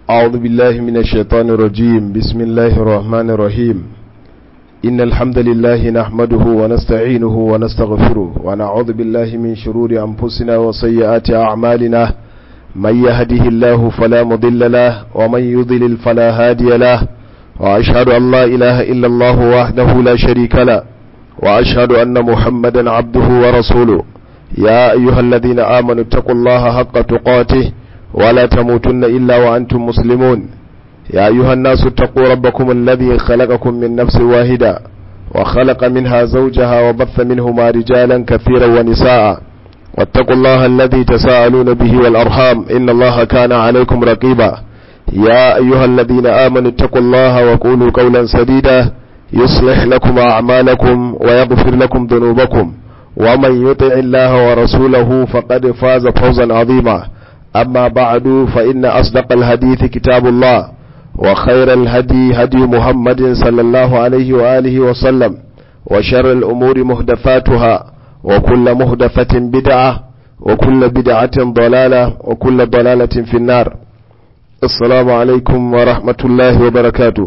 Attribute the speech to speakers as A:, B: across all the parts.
A: أعوذ بالله من الشيطان الرجيم بسم الله الرحمن الرحيم إن الحمد لله نحمده ونستعينه ونستغفره ونعوذ بالله من شرور أنفسنا وسيئات أعمالنا من يهده الله فلا مضل له ومن يضلل فلا هادي له وأشهد أن لا إله إلا الله وحده لا شريك له وأشهد أن محمدا عبده ورسوله يا أيها الذين آمنوا اتقوا الله حق تقاته ولا تموتن إلا وأنتم مسلمون يا أيها الناس اتقوا ربكم الذي خلقكم من نفس واحدة وخلق منها زوجها وبث منهما رجالا كثيرا ونساء واتقوا الله الذي تساءلون به والأرحام إن الله كان عليكم رقيبا يا أيها الذين آمنوا اتقوا الله وقولوا قولا سديدا يصلح لكم أعمالكم ويغفر لكم ذنوبكم ومن يطع الله ورسوله فقد فاز فوزا عظيما أما بعد فإن أصدق الحديث كتاب الله وخير الهدي هدي محمد صلى الله عليه وآله وسلم وشر الأمور مهدفاتها وكل مهدفة بدعة وكل بدعة ضلالة وكل ضلالة في النار السلام عليكم ورحمة الله وبركاته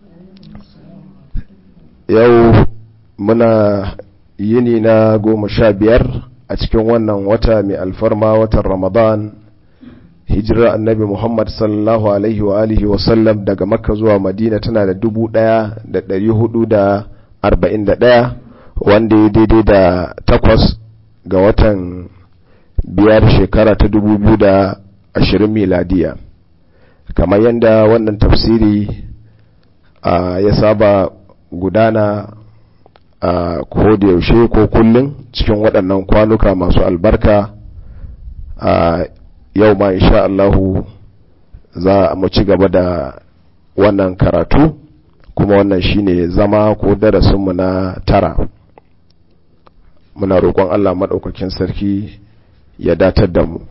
A: يو منا yini na goma sha biyar a cikin wannan wata mai alfarma watan ramadan hijirar annabi muhammad sallallahu alaihi wa alihi wasallam daga makka zuwa madina tana da dubu daya da dari hudu da arba'in da daya wanda ya daidai da takwas ga watan biyar shekara ta dubu biyu da ashirin miladiya kamar yadda wannan tafsiri ya saba gudana a ko da yaushe ko kullum cikin waɗannan kwanuka masu albarka a yau ma insha Allahu za mu ci gaba da wannan karatu kuma wannan shine zama ko darasinmu na tara muna roƙon Allah maɗaukakin sarki ya datar da mu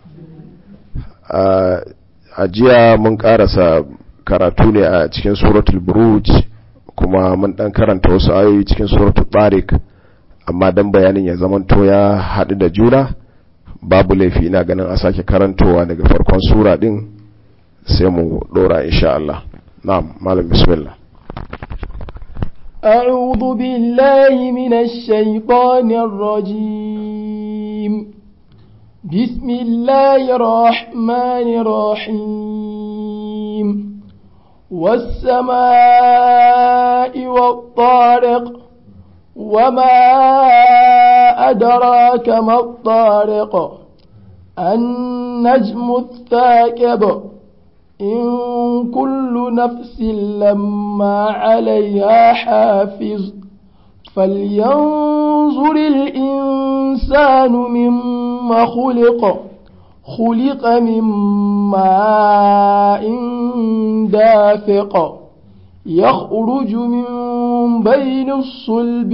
A: a jiya mun ƙarasa karatu ne a cikin suratul buruj kuma mun dan karanta wasu ayoyi cikin suratul tariq amma dan bayanin ya zamanto ya haɗu da juna babu laifi ina ganin a sake karantowa daga farkon sura din sai mu dora insha Allah na'am malam bismillah
B: أعوذ بالله من الشيطان الرجيم بسم الله الرحمن الرحيم والسماء والطارق وما أدراك ما الطارق النجم الثاكب إن كل نفس لما عليها حافظ فلينظر الإنسان مما خلق خلق من ماء دافق يخرج من بين الصلب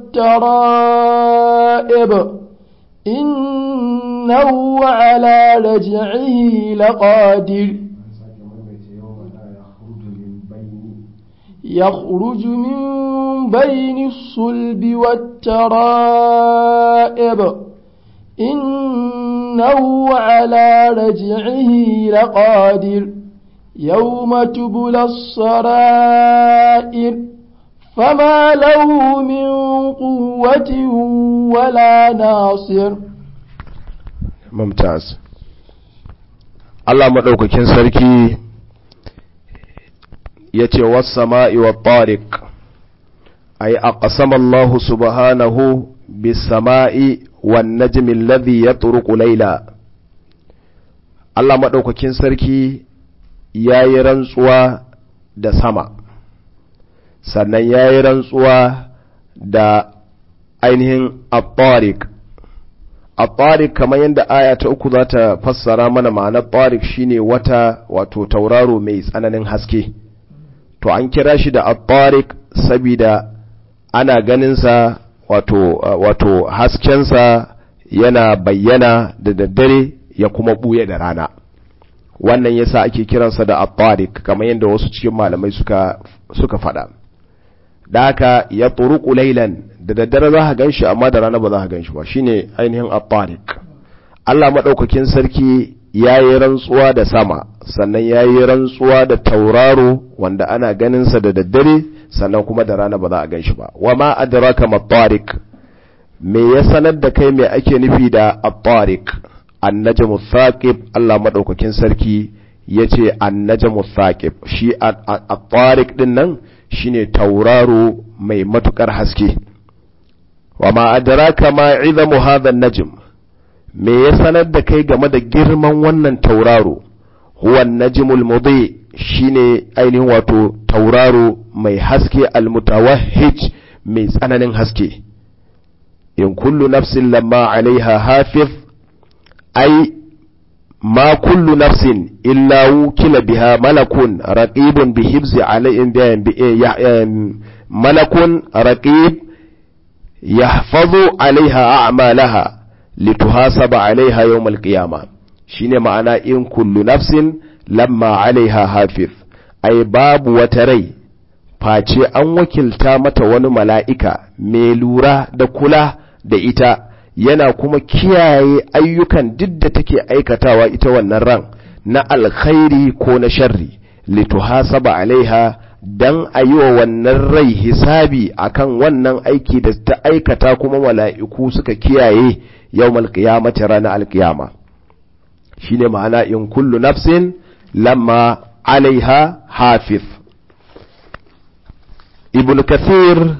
B: والترائب إنه على رجعه لقادر يخرج من بين الصلب والترائب إنه على رجعه لقادر يوم تبلى السرائر فما له من قوة ولا ناصر
A: ممتاز Allah maɗaukakin sarki ya ce wasama'i wa tariq ay aqsama Allah subhanahu bis-sama'i wan-najmi alladhi yatruqu layla Allah maɗaukakin sarki ya yi rantsuwa da sama sannan ya yi rantsuwa da ainihin at-tariq at-tariq kamar yadda aya ta uku za ta fassara mana ma'anar tariq shine wata wato tauraro mai tsananin haske to an kira shi da at-tariq saboda ana ganinsa wato wato haskensa yana bayyana da daddare ya kuma buye da rana wannan yasa ake kiransa da at-tariq kamar yadda wasu cikin malamai suka suka faɗa da haka ya turuku laylan da daddare za ka ganshi amma da rana ba za ka ganshi ba shine ainihin at-tariq Allah madaukakin sarki ya yi rantsuwa da sama sannan ya yi rantsuwa da tauraro wanda ana ganinsa da daddare sannan kuma da rana ba za a gan shi ba wa ma adraka mattarik me ya sanar da kai me ake nufi da at-tariq an-najmu thaqib Allah madaukakin sarki yace an-najmu thaqib shi at-tariq din nan shine tauraro mai matukar haske wa ma adraka ma izamu hadha an-najm me ya sanar da kai game da girman wannan tauraro huwa an-najmul mudi shine ainihin wato tauraro mai haske al-mutawahhij mai tsananin haske in kullu nafsin lamma alaiha hafiz ai ma kullu nafsin illa wukila biha malakun raqibun bi hibzi alaihim malakun raqib yahfazu alaiha a'malaha lituhasaba alaiha yawm alqiyama shine ma'ana in kullu nafsin lamma alaiha hafiz ai babu wata rai face an wakilta mata wani mala'ika mai lura da kula da ita yana kuma kiyaye ayyukan duk da take aikatawa ita wannan ran na alkhairi ko na sharri lituhasaba alaiha dan a yi wa wannan rai hisabi akan wannan aiki da ta aikata kuma mala'iku suka kiyaye yau malkiyamata ranar alkiyama shine ma'ana in kullu nafsin lamma alaiha hafiz ibn kathir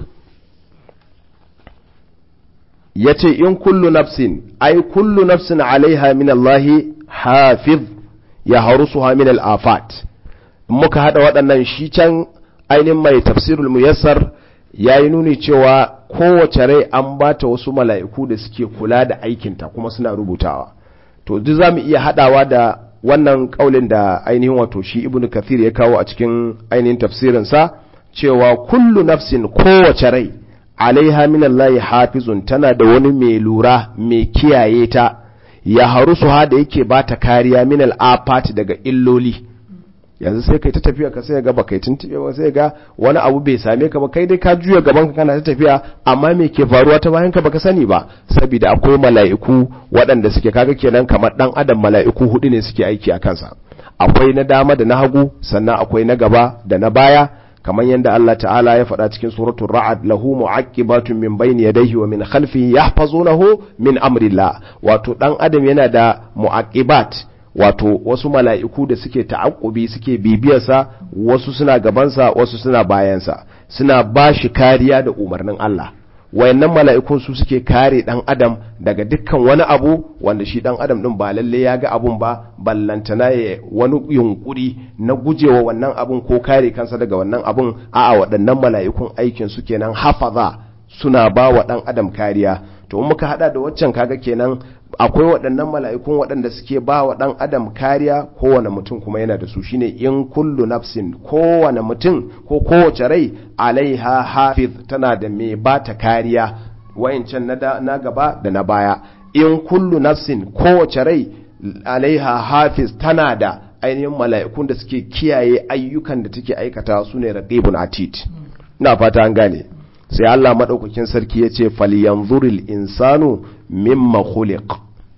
A: ya ce in kullu nafsin ai kullu nafsin alaiha min Allahi hafiz ya harusuha min al-afat muka hada waɗannan shi can ainihin mai tafsirul muyassar ya yi nuni cewa kowace rai an bata wasu mala'iku da suke kula da aikinta kuma suna rubutawa to duk za mu iya haɗawa da wannan ƙaulin da ainihin wato shi ibnu kathir ya kawo a cikin ainihin tafsirinsa cewa kullu nafsin kowace rai alaiha minallahi hafizun tana da wani mai lura mai kiyaye ta ya harusu ha da yake ba ta kariya minal afat daga illoli yanzu sai kai ta tafiya ka sai ga baka tuntube ba sai ga wani abu bai same ka ba kai dai ka juya gaban ka kana ta tafiya amma me ke faruwa ta bayan ka baka sani ba saboda akwai mala'iku waɗanda suke kaga kenan kamar dan adam mala'iku hudu ne suke aiki a kansa akwai na dama da na hagu sannan akwai na gaba da na baya kamar yadda Allah ta'ala ya faɗa cikin suratul ra'ad lahu mu'aqibatun min bayni yadayhi wa min khalfihi yahfazunahu min amrillah wato dan adam yana da mu'aqibat wato wasu mala'iku da suke ta'aqqubi suke bibiyarsa wasu suna gabansa wasu suna bayansa suna bashi kariya da umarnin Allah wayannan mala'ikun su suke kare dan adam daga dukkan wani abu wanda shi dan adam din ba lalle ya ga abun ba ballantana ya wani yunkuri na gujewa wannan abun ko kare kansa daga wannan abun a'a waɗannan mala'ikun aikin su kenan hafaza suna ba wa dan adam kariya to in muka hada da waccan kaga kenan akwai waɗannan mala'ikun waɗanda suke ba wa ɗan adam kariya kowane mutum kuma yana da su shine in kullu nafsin kowane mutum ko kowace rai alaiha hafiz tana da mai ba ta kariya wayancan na gaba da na baya in kullu nafsin kowace rai alaiha hafiz tana da ainihin mala'ikun da suke kiyaye ayyukan da take aikata su ne raqibun atid ina fata an gane sai Allah madaukakin sarki ya ce falyanzuril insanu mimma khuliq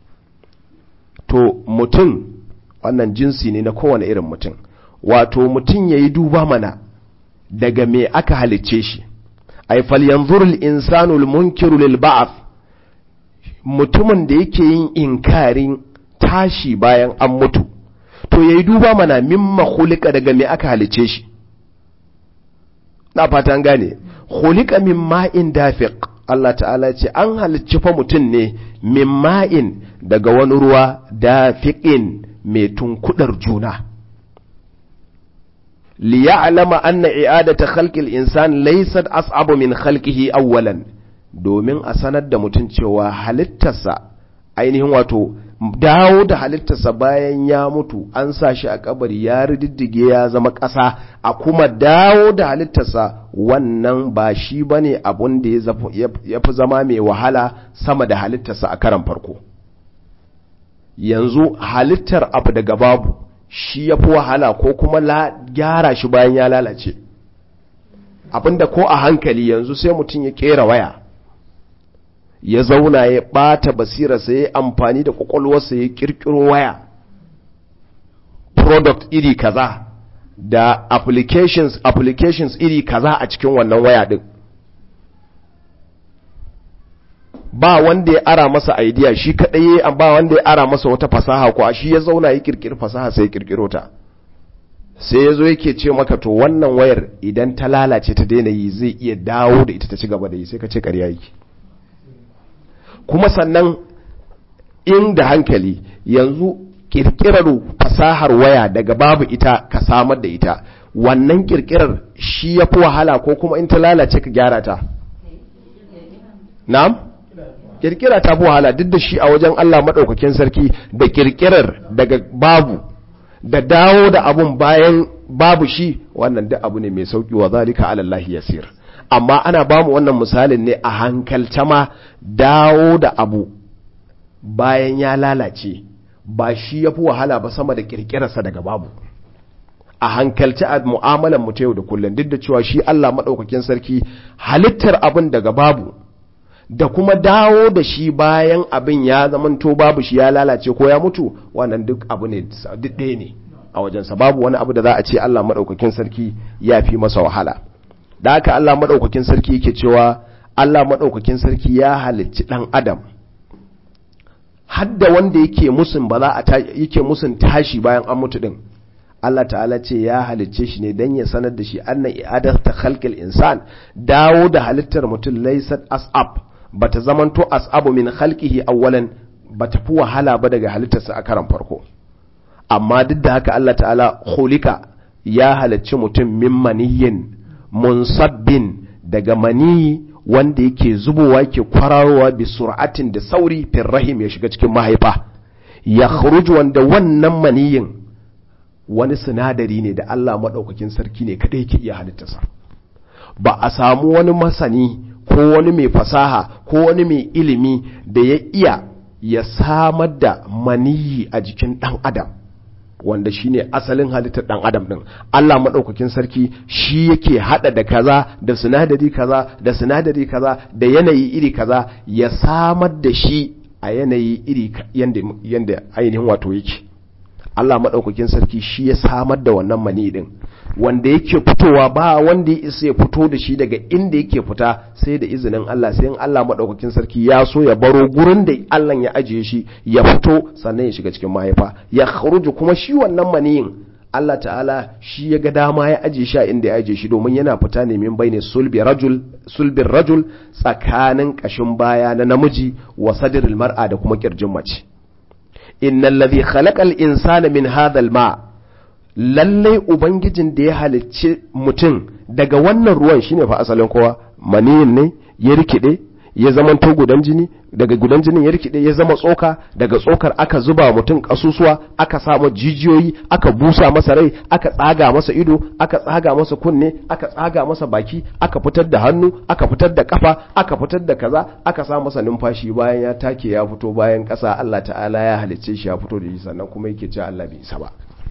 A: to mutum wannan jinsi ne na kowane irin mutum wato mutum yayi duba mana daga me aka halicce shi ay falyanzuril insanu almunkiru lil ba'th mutumin da yake yin inkarin tashi bayan an mutu to yayi duba mana mimma khuliqa daga me aka halicce shi na fata an gane khuliqa min ma'in dafiq Allah ta'ala ce an halicci fa mutum ne min ma'in daga wani ruwa dafiqin mai tunkudar juna li ya'lama anna i'adata khalqil insan laysat as'abu min khalqihi awwalan domin a sanar da mutum cewa halittarsa ainihin wato dawo da halittarsa bayan ya mutu an sa shi a kabari ya rididdige ya zama ƙasa a kuma dawo da halittarsa wannan ba shi ba ne abun da ya fi zama mai wahala sama da halittarsa a karan farko yanzu halittar abu daga babu shi ya fi wahala ko kuma gyara shi bayan ya lalace abinda ko a hankali yanzu sai mutum ya kera waya ya zauna ya ɓata basirarsa ya yi amfani da ƙwaƙwalwarsa ya ƙirƙiro waya product iri kaza da applications applications iri kaza a cikin wannan waya din ba wanda ya ara masa idea shi kadai ba wanda ya ara masa wata fasaha ko shi ya zauna ya kirkiri fasaha sai ya kirkiro ta sai ya zo yake ce maka to wannan wayar idan ta lalace ta daina yi zai iya dawo da ita ta ci gaba da yi sai ka ce ƙarya yake kuma sannan inda hankali yanzu kirkirar fasahar waya daga babu ita ka samar da ita wannan kirkirar shi ya fi wahala ko kuma in ta lalace ka gyara ta na'am kirkira ta fi wahala duk da shi a wajen Allah maɗaukakin sarki da kirkirar daga babu da dawo da abun bayan babu shi wannan duk abu ne mai sauki wa zalika ala Allah yasir amma ana bamu wannan misalin ne a hankalta ma dawo da abu bayan ya lalace ba shi yafi wahala ba sama da kirkirarsa daga babu a hankalci a mu'amalan mu ta yau da kullum duk da cewa shi Allah madaukakin sarki halittar abin daga babu da kuma dawo da shi bayan abin ya zamanto babu shi ya lalace ko ya mutu wannan duk abu ne duk ɗaya ne a wajensa babu wani abu da za a ce Allah maɗaukakin sarki ya fi masa wahala da haka Allah maɗaukakin sarki yake cewa Allah maɗaukakin sarki ya halicci ɗan adam hadda wanda yake musun ba za a yake musun tashi bayan an mutu din Allah ta'ala ce ya halicce shi ne don ya sanar da shi annan i'adar ta khalqil insan dawo da halittar mutum laysat as'ab bata zamanto as'abu min khalqihi awwalan bata fi wahala ba daga halittarsa a karan farko amma duk da haka Allah ta'ala khulika ya halicci mutum min maniyyin munsabbin daga maniyi wanda yake zubowa yake kwararowa bi sur'atin da sauri fir rahim ya shiga cikin mahaifa ya wanda wannan maniyin wani sinadari ne da Allah maɗaukakin sarki ne kaɗai yake iya halittarsa ba a samu wani masani ko wani mai fasaha ko wani mai ilimi da ya iya ya samar da maniyi a jikin ɗan adam wanda shine asalin halittar ɗan adam ɗin Allah maɗaukakin sarki shi yake haɗa da kaza da sinadari kaza da sinadari kaza da yanayi iri kaza ya samar da shi a yanayi iri yanda ainihin wato yake Allah maɗaukakin sarki shi ya samar da wannan mani ɗin wanda yake fitowa ba wanda ya isa ya fito da shi daga inda yake fita sai da izinin Allah sai in Allah maɗaukakin sarki ya so ya baro gurin da Allah ya ajiye shi ya fito sannan ya shiga cikin mahaifa ya kharuju kuma shi wannan maniyin Allah ta'ala shi ya ga dama ya ajiye shi a inda ya ajiye shi domin yana fita ne min bayne sulbi rajul sulbin rajul tsakanin kashin baya na namiji wa sadril mar'a da kuma kirjin mace innal ladhi khalaqal insana min hadhal ma lallai ubangijin da ya halicci mutum daga wannan ruwan shine fa asalin kowa maniyin ne ya rikide ya zama to gudan jini daga gudan jinin ya rikide ya zama tsoka daga tsokar aka zuba mutum kasusuwa aka samu jijiyoyi aka busa masa rai aka tsaga masa ido aka tsaga masa kunne aka tsaga masa baki aka fitar da hannu aka fitar da kafa aka fitar da kaza aka sa masa numfashi bayan ya take ya fito bayan kasa Allah ta'ala ya halicce shi ya fito da shi sannan kuma yake cewa Allah bai isa ba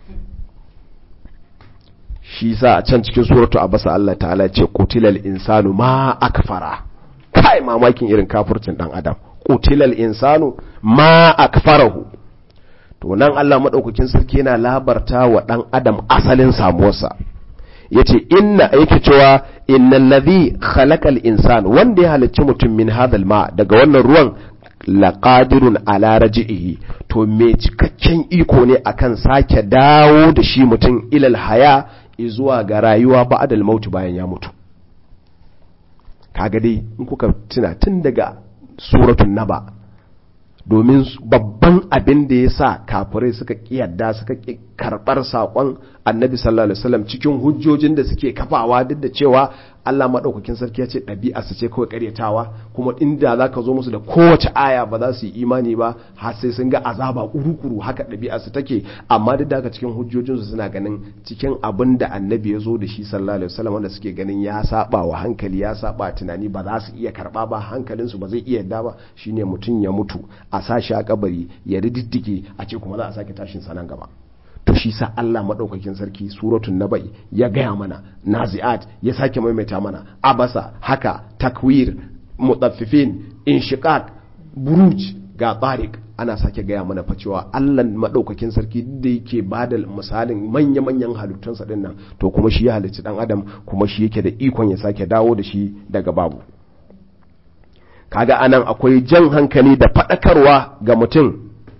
A: shi sa a can cikin suratu abasa Allah ta'ala ce qutilal insanu ma akfara kai mamakin irin kafircin dan adam qutilal insanu ma akfarahu to nan Allah madaukakin sarki yana labarta wa dan adam asalin samuwarsa yace inna yake cewa innal ladhi khalaqal insan wanda ya halicci mutum min hadhal ma daga wannan ruwan laqadirun ala raji'ihi to me cikakken iko ne akan sake dawo da shi mutum ilal haya zuwa ga rayuwa ba'adal mautu bayan ya mutu kaga dai in kuka tuna tun daga suratun naba domin babban abin da ya sa kafirai suka kiyarda suka karɓar saƙon annabi sallallahu alaihi wasallam cikin hujjojin da suke kafawa duk da cewa Allah maɗaukakin sarki ya ce ɗabi'a su ce kawai ƙaryatawa kuma inda za ka zo musu da kowace aya ba za su yi imani ba har sai sun ga azaba kuru-kuru haka ɗabi'a su take amma duk da haka cikin hujjojinsu suna ganin cikin abin da annabi ya zo da shi sallallahu alaihi wasallam wanda suke ganin ya saba wa hankali ya saba tunani ba za su iya karɓa ba hankalinsu ba zai iya yadda ba shine mutum ya mutu a sashi a kabari ya rididdige a ce kuma za a sake tashin sanan gaba to shi sa Allah maɗaukakin sarki suratun naba'i ya gaya mana nazi'at ya sake maimaita mana abasa haka takwir mutaffifin inshiqaq buruj ga tariq ana sake gaya mana fa cewa Allah madaukakin sarki da yake bada misalin manya-manyan halittunsa din nan to kuma shi ya halicci dan adam kuma shi yake da ikon ya sake dawo da shi daga babu kaga anan akwai jan hankali da faɗakarwa ga mutum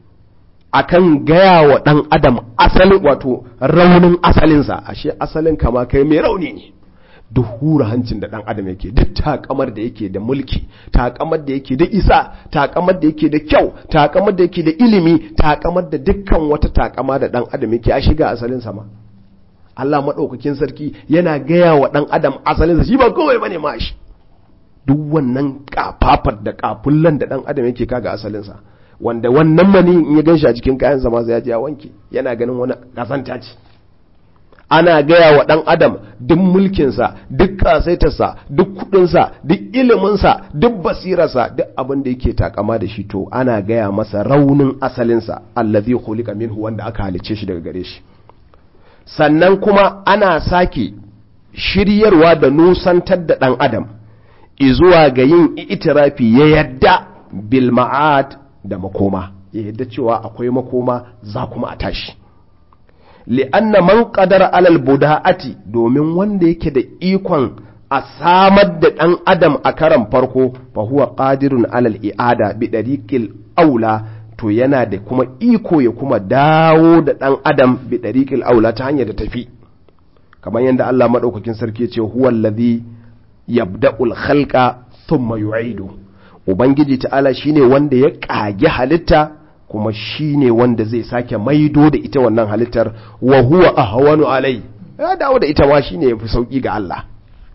A: akan gaya wa ɗan adam asalin wato raunin asalinsa ashe asalin kama kai mai rauni ne duk hura hancin da ɗan adam yake duk takamar da yake da mulki takamar da yake da isa takamar da yake da kyau takamar da yake da ilimi takamar da dukkan wata takama da ɗan adam yake a shiga asalinsa ma Allah maɗaukakin sarki yana gaya wa ɗan adam asalinsa shi ba kawai bane ma shi duk wannan kafafar da kafullan da ɗan adam yake kaga asalinsa wanda wannan mani in ya gan shi a cikin kayan zama sai ya je ya wanke yana ganin wani kasanta ce ana gaya wa ɗan adam duk mulkinsa duk kasaitarsa duk kudinsa duk iliminsa duk basirarsa duk abin da yake takama da shi to ana gaya masa raunin asalinsa allazi khuliqa minhu wanda aka halice shi daga gare shi sannan kuma ana sake shiryarwa da nusantar da ɗan adam izuwa ga yin itirafi ya yadda bil ma'ad da makoma ya yadda cewa akwai makoma za kuma a tashi li'anna man qadara alal buda'ati domin wanda yake da ikon a samar da ɗan adam a karan farko fa huwa qadirun alal i'ada bi dariqil aula to yana da kuma iko ya kuma dawo da ɗan adam bi dariqil aula ta hanyar da tafi kamar yadda Allah madaukakin sarki ya ce huwa allazi yabda'ul khalqa thumma yu'idu ubangiji ta'ala shine wanda ya kage halitta kuma shine wanda zai sake maido da ita wannan halittar wa huwa ahwanu alai ya dawo da ita ma shine yafi sauki ga Allah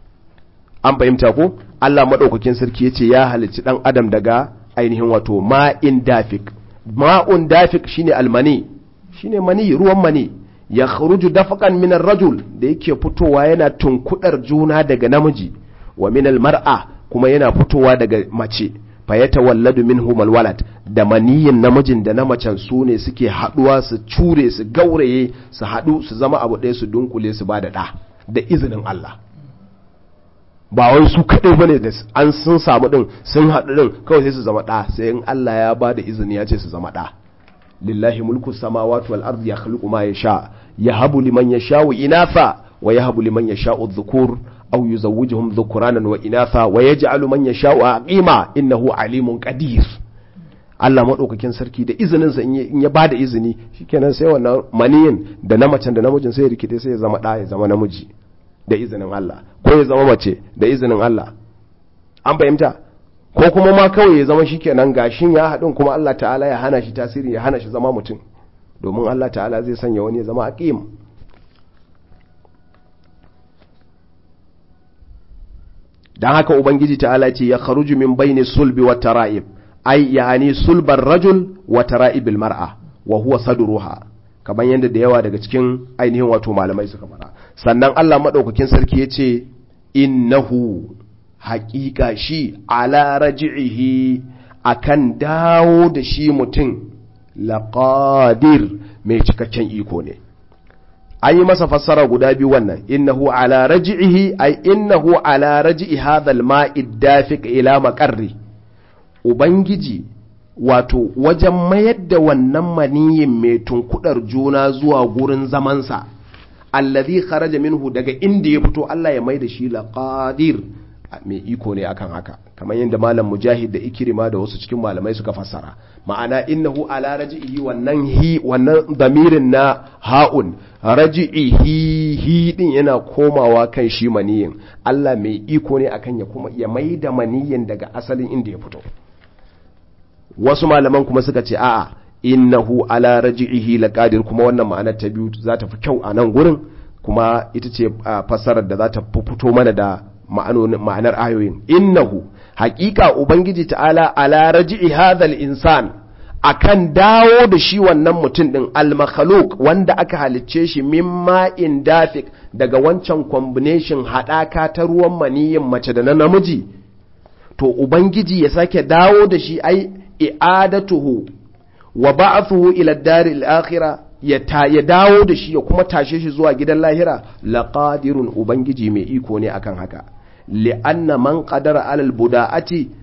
A: an fahimta ko Allah madaukakin sarki yace ya halicci dan adam daga ainihin wato ma'in dafik ma'un dafik shine almani shine mani ruwan mani ya kharuju dafaqan min rajul da yake fitowa yana tunkudar juna daga namiji wa min mar'a kuma yana fitowa daga mace fa yatawalladu minhum alwalad da maniyin namijin da na macen su ne suke haduwa su cure su gauraye su hadu su zama abu ɗaya su dunkule su bada da da izinin Allah ba wai su kadai bane da an sun samu din sun hadu din kawai sai su zama da sai in Allah ya bada izini ya ce su zama da lillahi mulku samawati wal ardi yakhluqu ma yasha yahabu liman yasha'u inatha wa yahabu liman yasha'u dhukur أو يزوجهم ذكرانا وإناثا ويجعل من يشاء عقيما إنه عليم قدير Allah maɗaukakin sarki da izininsa in ya ba da izini shikenan sai wannan maniyin da na macen da namijin sai ya rikide sai ya zama ɗa ya zama namiji da izinin Allah ko ya zama mace da izinin Allah an fahimta ko kuma ma kawai ya zama shikenan gashin ya haɗin kuma Allah ta'ala ya hana shi tasiri ya hana shi zama mutum domin Allah ta'ala zai sanya wani ya zama aqim dan haka ubangiji ta'ala ce ya kharuju min baini sulbi wa tara'ib ai yani sulbar rajul wa tara'ibil mar'a wa huwa sadruha kamar yadda da yawa daga cikin ainihin wato malamai suka fara sannan Allah madaukakin sarki yace innahu haqiqa shi ala raji'ihi akan dawo da shi mutum laqadir mai cikakken iko ne an yi masa fassara guda biyu wannan innahu ala raji'ihi ay innahu ala raji'i hadha al-ma'i dafiq ila maqarri ubangiji wato wajen mayar da wannan maniyin mai tunkudar juna zuwa gurin zamansa allazi kharaja minhu daga inda ya fito Allah ya mai da shi laqadir mai iko ne akan haka kamar yadda malam mujahid da ikirima da wasu cikin malamai suka fassara ma'ana innahu ala raji'ihi wannan hi wannan damirin na ha'un raji'ihi hi din yana komawa kan shi maniyin Allah mai iko ne akan ya kuma ya mai da maniyin daga asalin inda ya fito wasu malaman kuma suka ce a'a innahu ala raji'ihi laqadir kuma wannan ma'anar ta biyu za ta fi kyau a nan gurin kuma ita ce fassarar da za ta fito mana da ma'anar ayoyin innahu haƙiƙa ubangiji ta'ala ala raji'i hadhal insan akan dawo da shi wannan mutum din al-makhluq wanda aka halicce shi min ma'in dafik daga wancan combination haɗaka ta ruwan maniyin mace da na namiji to ubangiji ya sake dawo da shi ai i'adatuhu wa ba'athuhu ila ad-daril akhirah ya ta ya dawo da shi ya kuma tashe shi zuwa gidan lahira laqadirun ubangiji mai iko ne akan haka li'anna man qadara alal buda'ati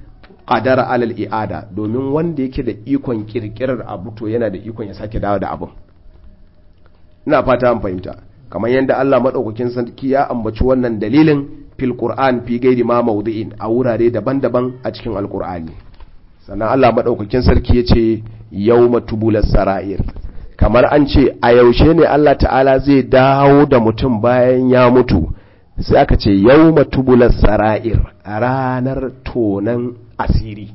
A: qadara alal i'ada domin wanda yake da ikon kirkirar abu to yana da ikon ya sake dawo da abun ina fata an fahimta kamar yadda Allah madaukakin sarki ya ambaci wannan dalilin fil qur'an fi gairi ma mawdi'in a wurare daban-daban a cikin alqur'ani sannan Allah madaukakin sarki yace yawma tubulas sara'ir kamar an ce a yaushe ne Allah ta'ala zai dawo da mutum bayan ya mutu sai aka ce yawma tubulas sara'ir ranar tonan asiri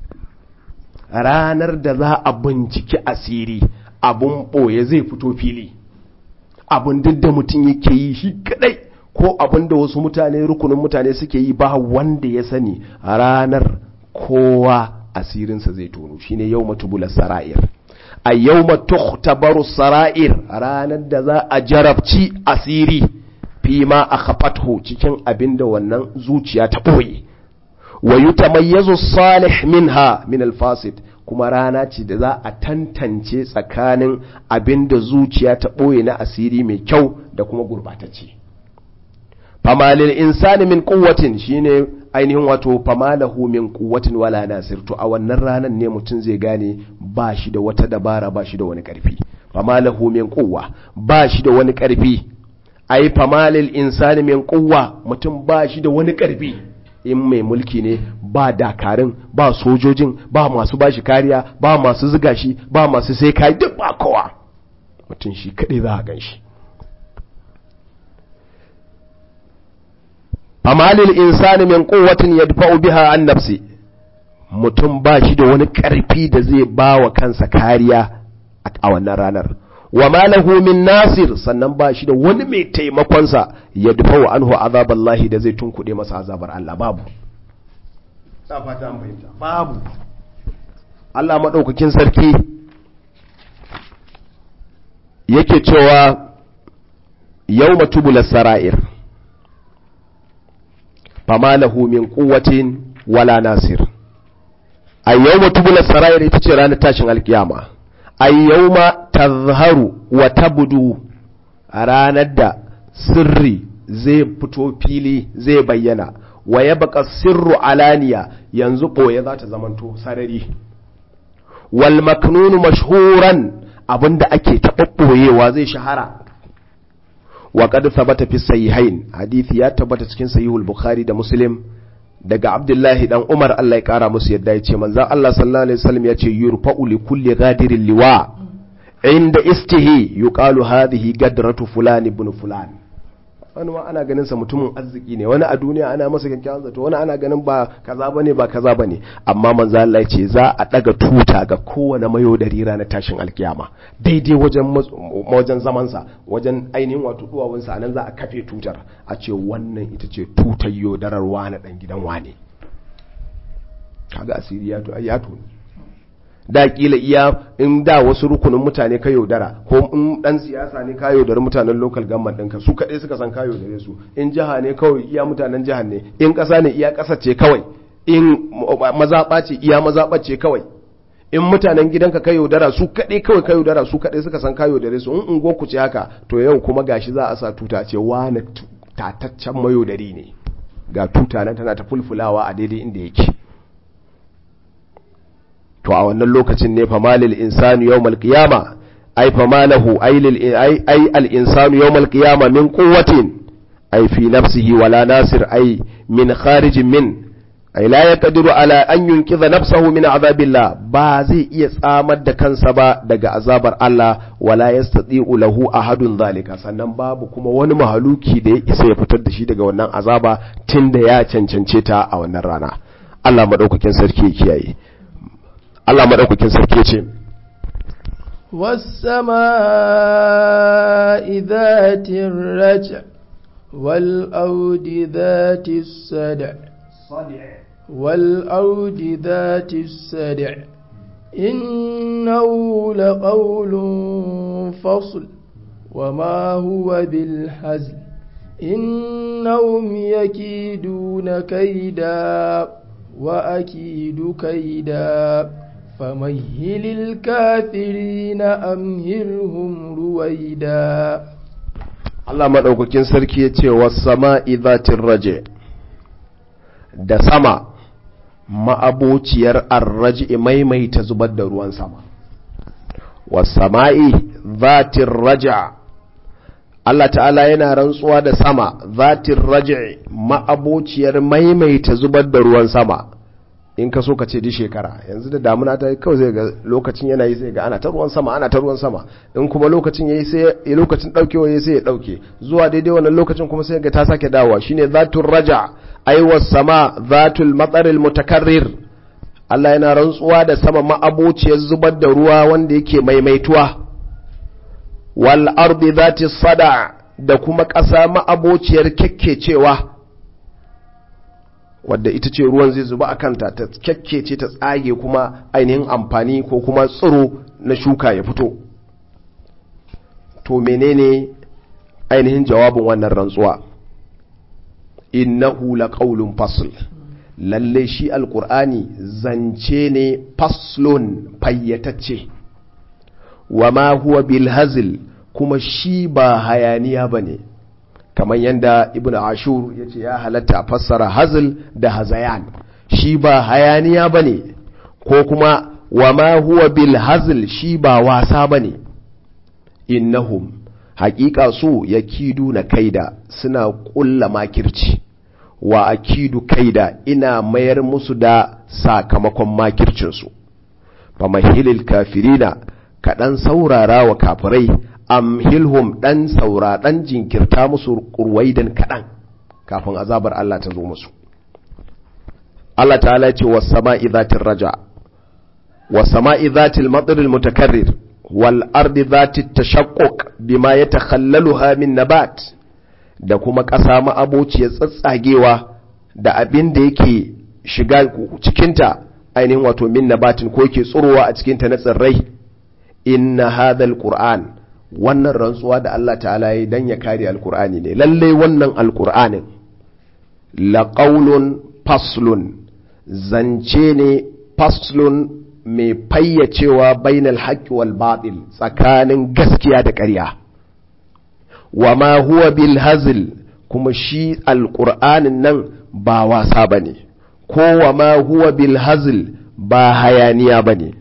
A: ranar da za a binciki asiri abun ɓoye zai fito fili abun duk da mutum yake yi shi kadai ko abun da wasu mutane rukunin mutane suke yi ba wanda ya sani ranar kowa asirinsa zai tono shine yau matubula sara'ir a yau matuhtabaru sara'ir ranar da za a jarabci asiri fi ma a kafatho cikin abin da wannan zuciya ta ɓoye wa yutamayyazu salih minha min alfasid kuma rana ce da za a tantance tsakanin abin da zuciya ta ɓoye na asiri mai kyau da kuma gurbatacce famalil insani min kuwatin shine ainihin wato famalahu min kuwatin wala nasir to a wannan ranar ne mutum zai gane ba shi da wata dabara ba shi da wani karfi famalahu min kuwa ba shi da wani karfi ai famalil insani min kuwa mutum ba shi da wani karfi in mai mulki ne ba dakarun ba sojojin ba masu bashi kariya ba masu ziga shi ba masu sai kai duk ba kowa mutum shi kadai za a gan shi amalil insani min quwwatin yadfa'u biha an nafsi mutum ba shi da wani karfi da zai ba wa kansa kariya a wannan ranar wa malahu min nasir sannan ba shi da wani mai taimakonsa ya dufa wa anhu azaballahi da zai tunkuɗe masa azabar Allah babu fata an fahimta babu Allah maɗaukakin sarki yake cewa yau matubula sara'ir fama lahu min kuwatin wala nasir a yau matubula sara'ir ita ce ranar tashin alkiyama ayyauma tazharu wa tabdu a ranar da sirri zai fito fili zai bayyana wa ya baka sirru alaniya yanzu ɓoye za ta zamanto sarari wal maknunu mashhuran abinda ake taɓaɓɓoyewa zai shahara wa qad thabata fi sahihain hadisi ya tabbata cikin sahihul bukhari da muslim daga abdullahi dan umar Allah ya kara musu yadda ya ce manzan Allah sallallahu alaihi wasallam ya ce yurfa'u li kulli ghadirin liwa inda istihi yuqalu hadhihi gadratu fulan ibn fulan wani ma ana ganin sa mutumin arziki ne wani a duniya ana masa kyakkyawan zato wani ana ganin ba kaza bane ba kaza bane amma manzo Allah ya ce za a daga tuta ga kowane mayo da rira na tashin alkiyama daidai wajen wajen zaman sa wajen ainihin wato duwawun sa nan za a kafe tutar a ce wannan ita ce tutar yodarar wani dan gidan wane kaga asiri ya to ya to da kila iya in da wasu rukunin mutane ka yaudara ko in dan siyasa ne ka yaudari mutanen local government ɗinka su kaɗai suka san ka yaudare su in jiha ne kawai iya mutanen jihar ne in ƙasa ne iya ƙasa ce kawai in mazaɓa ce iya mazaɓa ce kawai in mutanen gidanka ka yaudara su kaɗai kawai ka yaudara su kaɗai suka san ka yaudare su in ungo ku ce haka to yau kuma gashi za a sa tuta ce wani tataccen mayaudari ne ga tuta nan tana ta fulfulawa a daidai inda yake to a wannan lokacin ne famalil insanu yawmal qiyama ay famalahu ay lil ay ay al insanu yawmal qiyama min quwwatin ay fi nafsihi wala nasir ay min kharijin min ay la yaqdiru ala an yunqidha nafsahu min azabillah ba zai iya tsamar da kansa ba daga azabar Allah wala yastati'u lahu ahadun zalika sannan babu kuma wani mahaluki da ya isa ya fitar da shi daga wannan azaba tunda ya cancance ta a wannan rana Allah madaukakin sarki ya kiyaye Allah maɗaukakin sarki ce,
B: والسماء ذات الرجع والأود ذات السدع والأود ذات السدع إنه لقول فصل وما هو بالحزل إنهم يكيدون كيدا وأكيد كيدا فمهل الكافرين أمهلهم رويدا
A: Allah maɗaukakin sarki ya ce wa sama izatin raje da sama ma'abociyar arraji maimaita zubar da ruwan sama wasama'i zatin raja Allah ta'ala yana rantsuwa da sama zatin raja ma'abociyar maimaita zubar da ruwan sama in ka so ka ce di shekara yanzu da damuna ta kawai zai ga lokacin yana yi sai ga ana ta ruwan sama ana ta ruwan sama in kuma lokacin yayi sai lokacin daukewa yayi sai ya dauke zuwa daidai wannan lokacin kuma sai ga ta sake dawowa shine zatul raja aiwa sama zatul matsaril mutakarrir Allah yana rantsuwa da sama ma'abociyar zubar da ruwa wanda yake maimaituwa wal ardi zati sada da kuma ƙasa ma'abociyar kyakkecewa wadda ita ce ruwan zai zuba a kanta ta kyakkece ta tsage kuma ainihin amfani ko kuma tsiro na shuka ya fito to menene ainihin jawabin wannan rantsuwa innahu laqawlun fasl lalle shi alqur'ani zance ne faslun fayyatacce wama huwa bil hazl kuma shi ba hayaniya bane kamar yadda ibn ashur ya ce ya halatta a fassara hazil da hazayan shi ba hayaniya ba ne ko kuma wa ma huwa bil hazil shi ba wasa ba ne innahum haƙiƙa su ya kidu na kaida suna ƙulla makirci wa akidu kaida ina mayar musu da sakamakon makircinsu fa mahilil kafirina kaɗan saurara wa kafirai amhilhum dan saura dan jinkirta musu kurwaidan kaɗan kafin azabar Allah ta zo musu Allah ta'ala ce was sama'i zatir raja was sama'i zatil matril mutakarrir wal ardi zatit tashaqquq bima yatakhallaluha min nabat da kuma ƙasa ma'abociyar tsatsagewa da abin da yake shiga cikinta ainihin wato min nabatin ko yake tsurowa a cikinta na tsirrai inna hadha alquran wannan rantsuwa da Allah ta'ala yi dan ya kare alkur'ani ne lalle wannan alkur'anin laƙaulun faslun zance ne faslun mai fayyacewa bainal haƙƙi wal batil tsakanin gaskiya da ƙarya wa ma huwa bil hazil kuma shi alkur'anin nan ba wasa bane ko wa ma huwa bil hazil ba hayaniya bane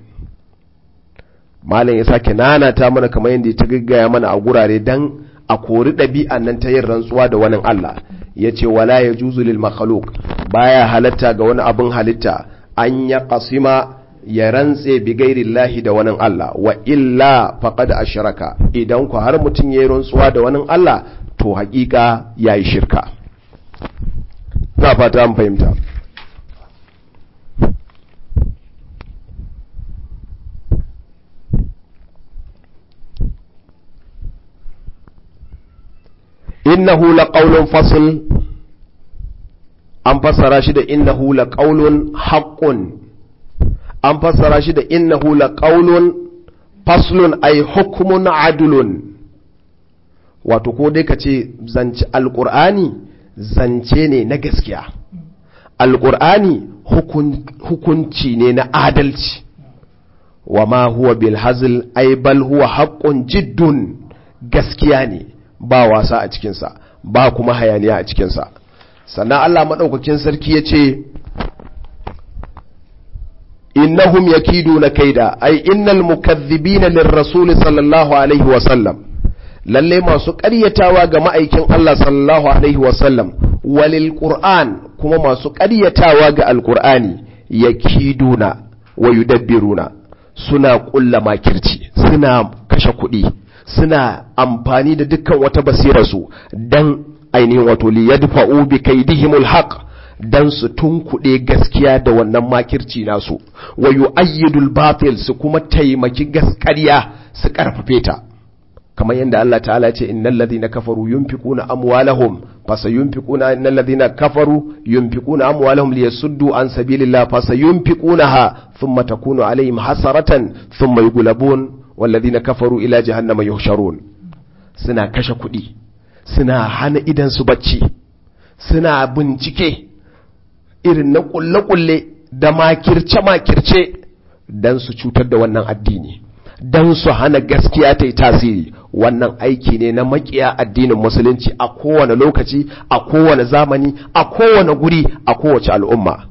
A: malam ya sake nanata mana kamar yadda ta gaggaya mana a gurare dan a kori ɗabi'an nan ta yin rantsuwa da wani Allah ya ce wala ya juzu lil makhluk baya halatta ga wani abin halitta an ya kasima ya rantse bi gairillahi da wani Allah wa illa faqad ashraka idan ku har mutum yayi rantsuwa da wani Allah to haƙiƙa yayi shirka na fata an fahimta innahu laqawlun fasl an fassara shi da innahu laqawlun haqqun an fassara shi da innahu laqawlun faslun ay hukmun adlun wato ko dai kace zance alqur'ani zance ne na gaskiya alqur'ani hukunci ne na adalci wa ma huwa bil hazl ay bal huwa haqqun jiddun gaskiya ne ba wasa a cikinsa ba kuma hayaniya a cikinsa sannan Allah maɗaukakin sarki ya ce innahum yakiduna kaida ai innal mukaththibina lirrasul sallallahu alaihi wa sallam lalle masu ƙaryatawa ga ma'aikin Allah sallallahu alaihi wa sallam walil qur'an kuma masu ƙaryatawa ga alqur'ani yakiduna wa yudabbiruna suna ƙulla makirci suna kashe kuɗi suna amfani da dukkan wata basirarsu don ainihin wato li yadfa'u bi kaidihimul haqq dan su tunkuɗe gaskiya da wannan makirci nasu wa yu'ayyidul batil su kuma taimaki gaskariya su karfafe ta kamar yadda Allah ta'ala ce innal ladhina kafaru yunfiquna amwalahum fasayunfiquna innal ladhina kafaru yunfiquna amwalahum liyasuddu an sabilillah fasayunfiqunaha thumma takunu alaihim hasaratan thumma yughlabun والذين كفروا إلى جهنم يحشرون suna kashe kuɗi suna hana idan su bacci suna bincike irin na ƙulle-ƙulle da makirce-makirce don su cutar da wannan addini don su hana gaskiya ta yi tasiri wannan aiki ne na makiya addinin musulunci a kowane lokaci a kowane zamani a kowane guri a kowace al'umma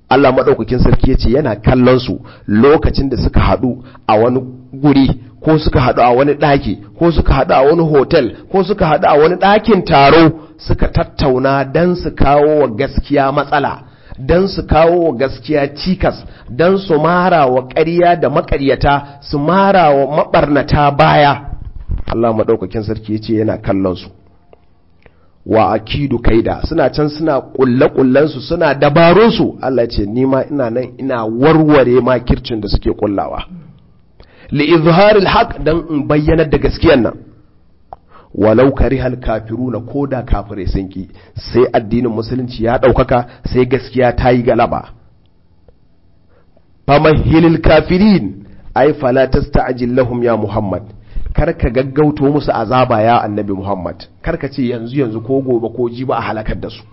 A: Allah maɗaukakin sarki ya ce yana kallon su lokacin da suka haɗu a wani guri ko suka haɗu a wani ɗaki ko suka haɗu a wani hotel ko suka haɗu a wani ɗakin taro suka tattauna don su kawo wa gaskiya matsala don su kawo wa gaskiya cikas don su mara wa ƙarya da maƙaryata su mara wa maɓarnata baya Allah maɗaukakin sarki ya ce yana kallon su wa akidu kaida suna can suna kulle kullensu suna dabarunsu Allah ce ni ma ina nan ina warware makircin da suke kullawa li izharil haq dan in bayyana da gaskiyan nan walau karihal kafiruna koda kafirai sun ki sai addinin musulunci ya daukaka sai gaskiya ta yi galaba famahilil kafirin ay fala tasta'jil lahum ya muhammad karka gaggauto musu azaba ya annabi Muhammad karka ce yanzu yanzu ko gobe ko ji ba a halakar da su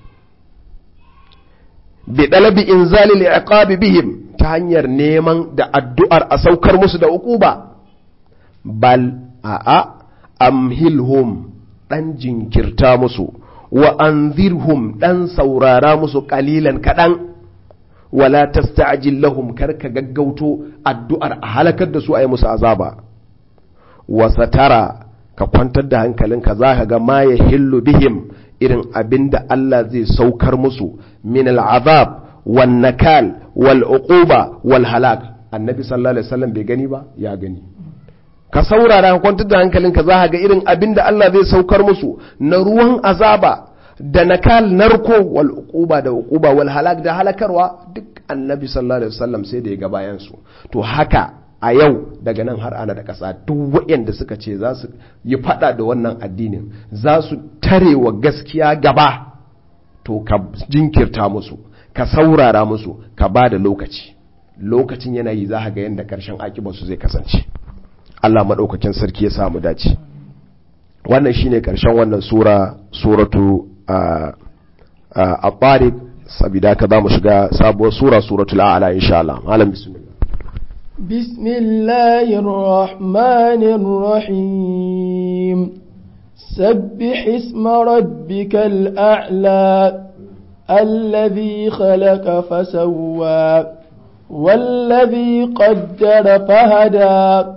A: bi dalabi inzalil iqabi bihim ta hanyar neman da addu'ar a saukar musu da uquba bal a'a amhilhum dan jinkirta musu wa anzirhum dan saurara musu qalilan kadan wala tasta'jil lahum karka gaggauto addu'ar a halakar da su ayi musu azaba wasatara ka kwantar da hankalinka za ka ga ma ya hillu bihim irin abin da Allah zai saukar musu min al'azab wan nakal wal uquba wal halak annabi sallallahu alaihi wasallam bai gani ba ya gani ka saurara ka kwantar da hankalinka za ka ga irin abin da Allah zai saukar musu na ruwan azaba da nakal narko wal uquba da uquba wal halak da halakarwa duk annabi sallallahu alaihi wasallam sai da ya ga bayan su to haka a yau daga nan har ana da ƙasa duk waɗanda suka ce za su yi faɗa da wannan addinin za su tare wa gaskiya gaba to ka jinkirta musu ka saurara musu ka ba da lokaci lokacin yanayi za ga yadda ƙarshen akibarsu zai kasance Allah maɗaukakin sarki ya samu dace wannan shine ƙarshen wannan sura suratu a tariq sabida ka za mu shiga sabuwar sura suratul a'la insha Allah malam bismillah
B: بسم الله الرحمن الرحيم سبح اسم ربك الأعلى الذي خلق فسوى والذي قدر فهدى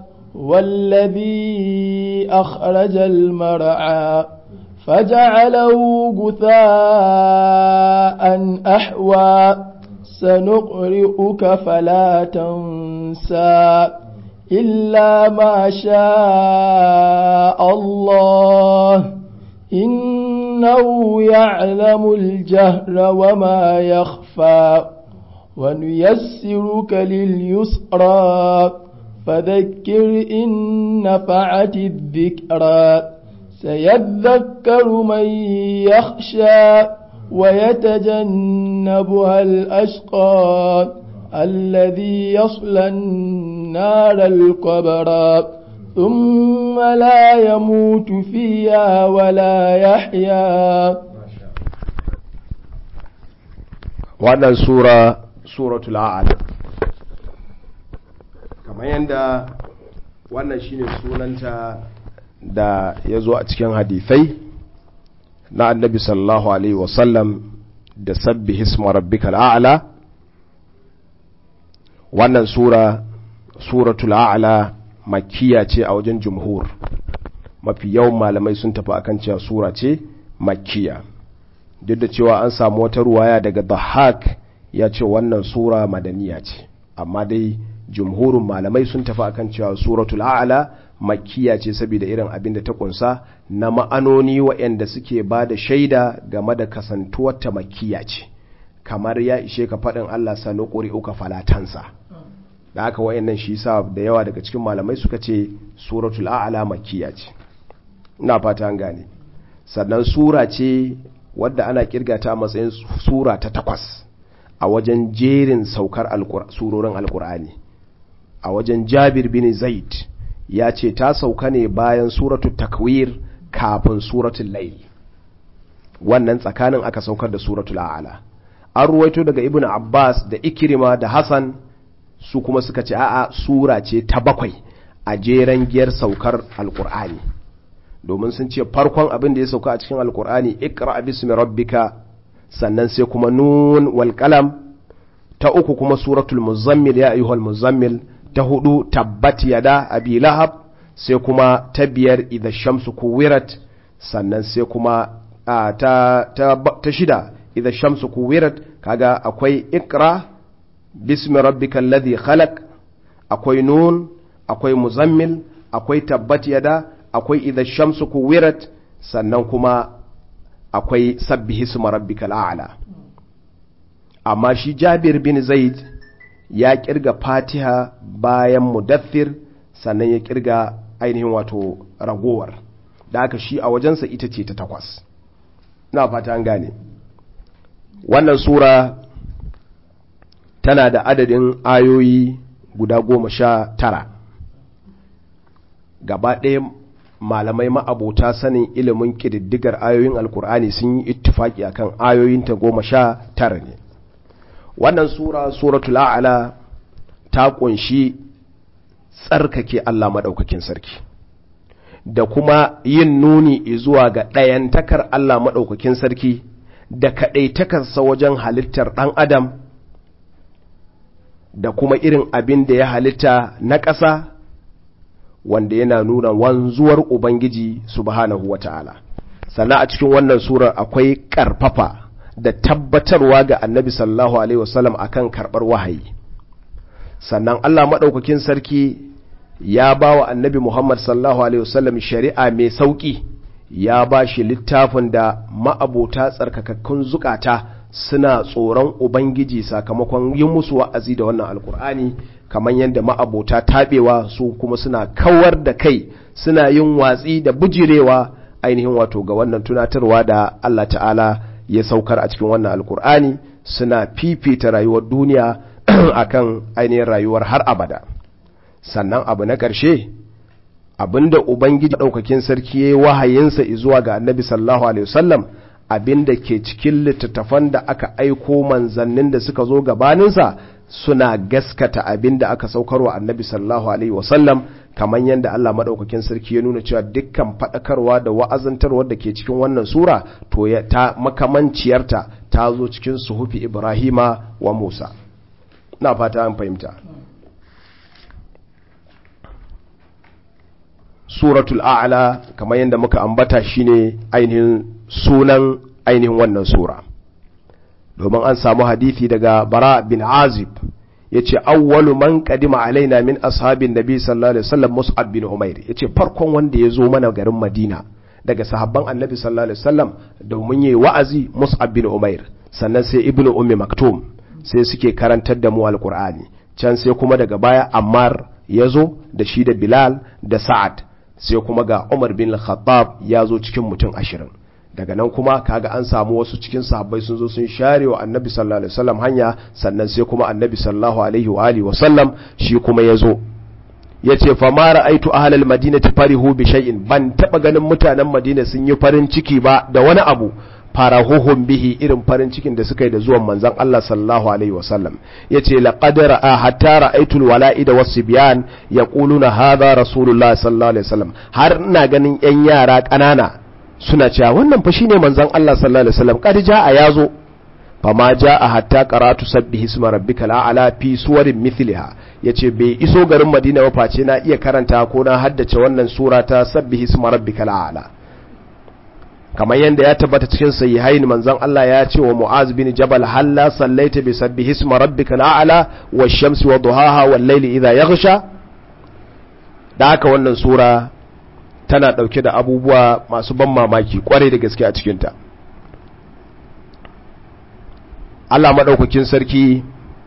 B: والذي أخرج المرعى فجعله غثاء أحوى سنقرئك فلا تنسى إلا ما شاء الله إنه يعلم الجهر وما يخفى ونيسرك لليسرى فذكر إن نفعت الذكرى سيذكر من يخشى ويتجنبها الأشقى الذي يصلى النار الكبرى ثم لا يموت فيها ولا يحيا
A: wannan sura suratul a'la kamar yadda wannan shine sunanta da ya zo a cikin hadithai na annabi sallallahu alaihi wasallam da sabbi hisma rabbikal a'la wannan sura suratul a'la makkiya ce a wajen jumhur mafi yawan malamai sun tafi akan cewa sura ce makkiya duk da cewa an samu wata ruwaya daga dhahak ya ce wannan sura madaniya ce amma dai jumhurin malamai sun tafi akan cewa suratul a'la makkiya ce saboda irin abin da ta kunsa na ma'anoni waɗanda suke ba da shaida game da kasantuwar ta makkiya ce kamar ya ishe ka faɗin Allah sanu uka falatansa da haka wayannan shi sa da yawa daga cikin malamai suka ce suratul a'la makkiya ce ina fata an gane sannan sura ce wadda ana kirgata a matsayin sura ta takwas a wajen jerin saukar surorin alkur'ani a wajen jabir bin zaid ya ce ta sauka ne bayan suratul takwir kafin suratul layl wannan tsakanin aka saukar da suratul a'la an ruwaito daga ibn abbas da ikirima da hassan su kuma suka ce a'a sura ce ta bakwai a jeren giyar saukar alkur'ani domin sun ce farkon abin da ya sauka a cikin alkur'ani ikra bismi rabbika sannan sai kuma nun wal qalam ta uku kuma suratul muzammil ya ayyuhal muzammil ta hudu tabbat yada abi lahab sai kuma ta biyar idha shamsu kuwirat sannan sai kuma ta, ta, ta shida idha shamsu kuwirat kaga akwai ikra bismi rabbikal ladhi khalaq akwai nun akwai muzammil akwai tabbat yada akwai idha shamsu kuwirat sannan kuma akwai sabbihi suma rabbikal a'la amma shi Jabir bin Zaid ya kirga Fatiha bayan mudaththir sannan ya kirga ainihin wato ragowar da aka shi a wajensa ita ce ta takwas na fata an gane wannan sura tana da adadin ayoyi guda goma sha tara gaba ɗaya malamai ma'abota sanin ilimin ƙididdigar ayoyin alkur'ani sun yi ittifaki akan ayoyinta goma sha tara ne wannan sura suratul a'la ta ƙunshi tsarkake Allah maɗaukakin sarki da kuma yin nuni zuwa ga ɗayantakar Allah maɗaukakin sarki da kaɗaitakarsa wajen halittar ɗan adam da kuma irin abin da ya halitta na ƙasa wanda yana nuna wanzuwar Ubangiji subhanahu wa ta'ala. Sannan a cikin wannan surar akwai ƙarfafa da tabbatarwa ga annabi sallallahu Alaihi wasallam a kan karɓar wahayi. Sannan Allah maɗaukakin sarki ya ba wa annabi Muhammad sallallahu Alaihi wasallam shari'a mai sauƙi ya ba shi littafin da ma'abota tsarkakakkun zukata suna tsoron Ubangiji sakamakon yin musu wa'azi da wannan alkur'ani kamar yadda ma'abota taɓewa su kuma suna kawar da kai suna yin watsi da bujirewa ainihin wato ga wannan tunatarwa da Allah ta'ala ya saukar a cikin wannan alkur'ani suna fifita rayuwar duniya akan ainihin rayuwar har abada sannan abu na ƙarshe abinda ubangiji ɗaukakin sarki ya yi wahayinsa zuwa ga annabi sallallahu alaihi wasallam abinda ke cikin littattafan da aka aiko manzannin da suka zo gabaninsa suna gaskata abinda aka saukarwa annabi sallallahu alaihi wasallam kamar yadda Allah madaukakin sarki ya nuna cewa dukkan faɗakarwa da wa'azantarwa da ke cikin wannan sura to ya ta makamanciyarta ta zo cikin suhufi Ibrahima wa Musa na fata an fahimta suratul a'la kamar yadda muka ambata shine ainihin sunan ainihin wannan sura domin an samu hadithi daga bara bin azib ya ce awwalu man kadima alaina min ashabin nabi sallallahu alaihi wasallam mus'ab bin umair ya ce farkon wanda ya zo mana garin madina daga sahabban annabi sallallahu alaihi wasallam domin yayi wa'azi mus'ab bin umair sannan sai ibnu ummi maktum sai suke karantar da mu alqur'ani can sai kuma daga baya ammar ya zo da shi da bilal da sa'ad sai kuma ga umar bin khattab ya zo cikin mutum ashirin daga nan kuma kaga an samu wasu cikin sahabbai sun zo sun share wa annabi sallallahu alaihi wasallam hanya sannan sai kuma annabi sallallahu alaihi wa alihi wasallam shi kuma ya zo yace fa ma ra'aitu ahlal madinati farihu bi shay'in ban taba ganin mutanen madina sun yi farin ciki ba da wani abu farahuhum bihi irin farin cikin da suka yi da zuwan manzon Allah sallallahu alaihi wasallam yace laqad ra'a hatta ra'aytul wala'ida wasibyan yaquluna hadha rasulullah sallallahu alaihi wasallam har ina ganin yan yara kanana suna cewa wannan fa shine manzon Allah sallallahu alaihi wasallam kad jaa yazo fama jaa hatta qara'tu sabbihi isma rabbikal a'la fi suwarin mithliha yace bai iso garin Madina ba face na iya karanta ko na haddace wannan sura ta sabbihi isma rabbikal a'la kamar yadda ya tabbata cikin sahihain manzon Allah ya ce wa Mu'az bin Jabal halla sallaita bi sabbihi isma rabbikal a'la wash-shamsi wa duhaha wal-layli idha yaghsha da haka wannan sura tana ɗauke da abubuwa masu ban mamaki kwarai da gaske a cikinta Allah maɗaukakin sarki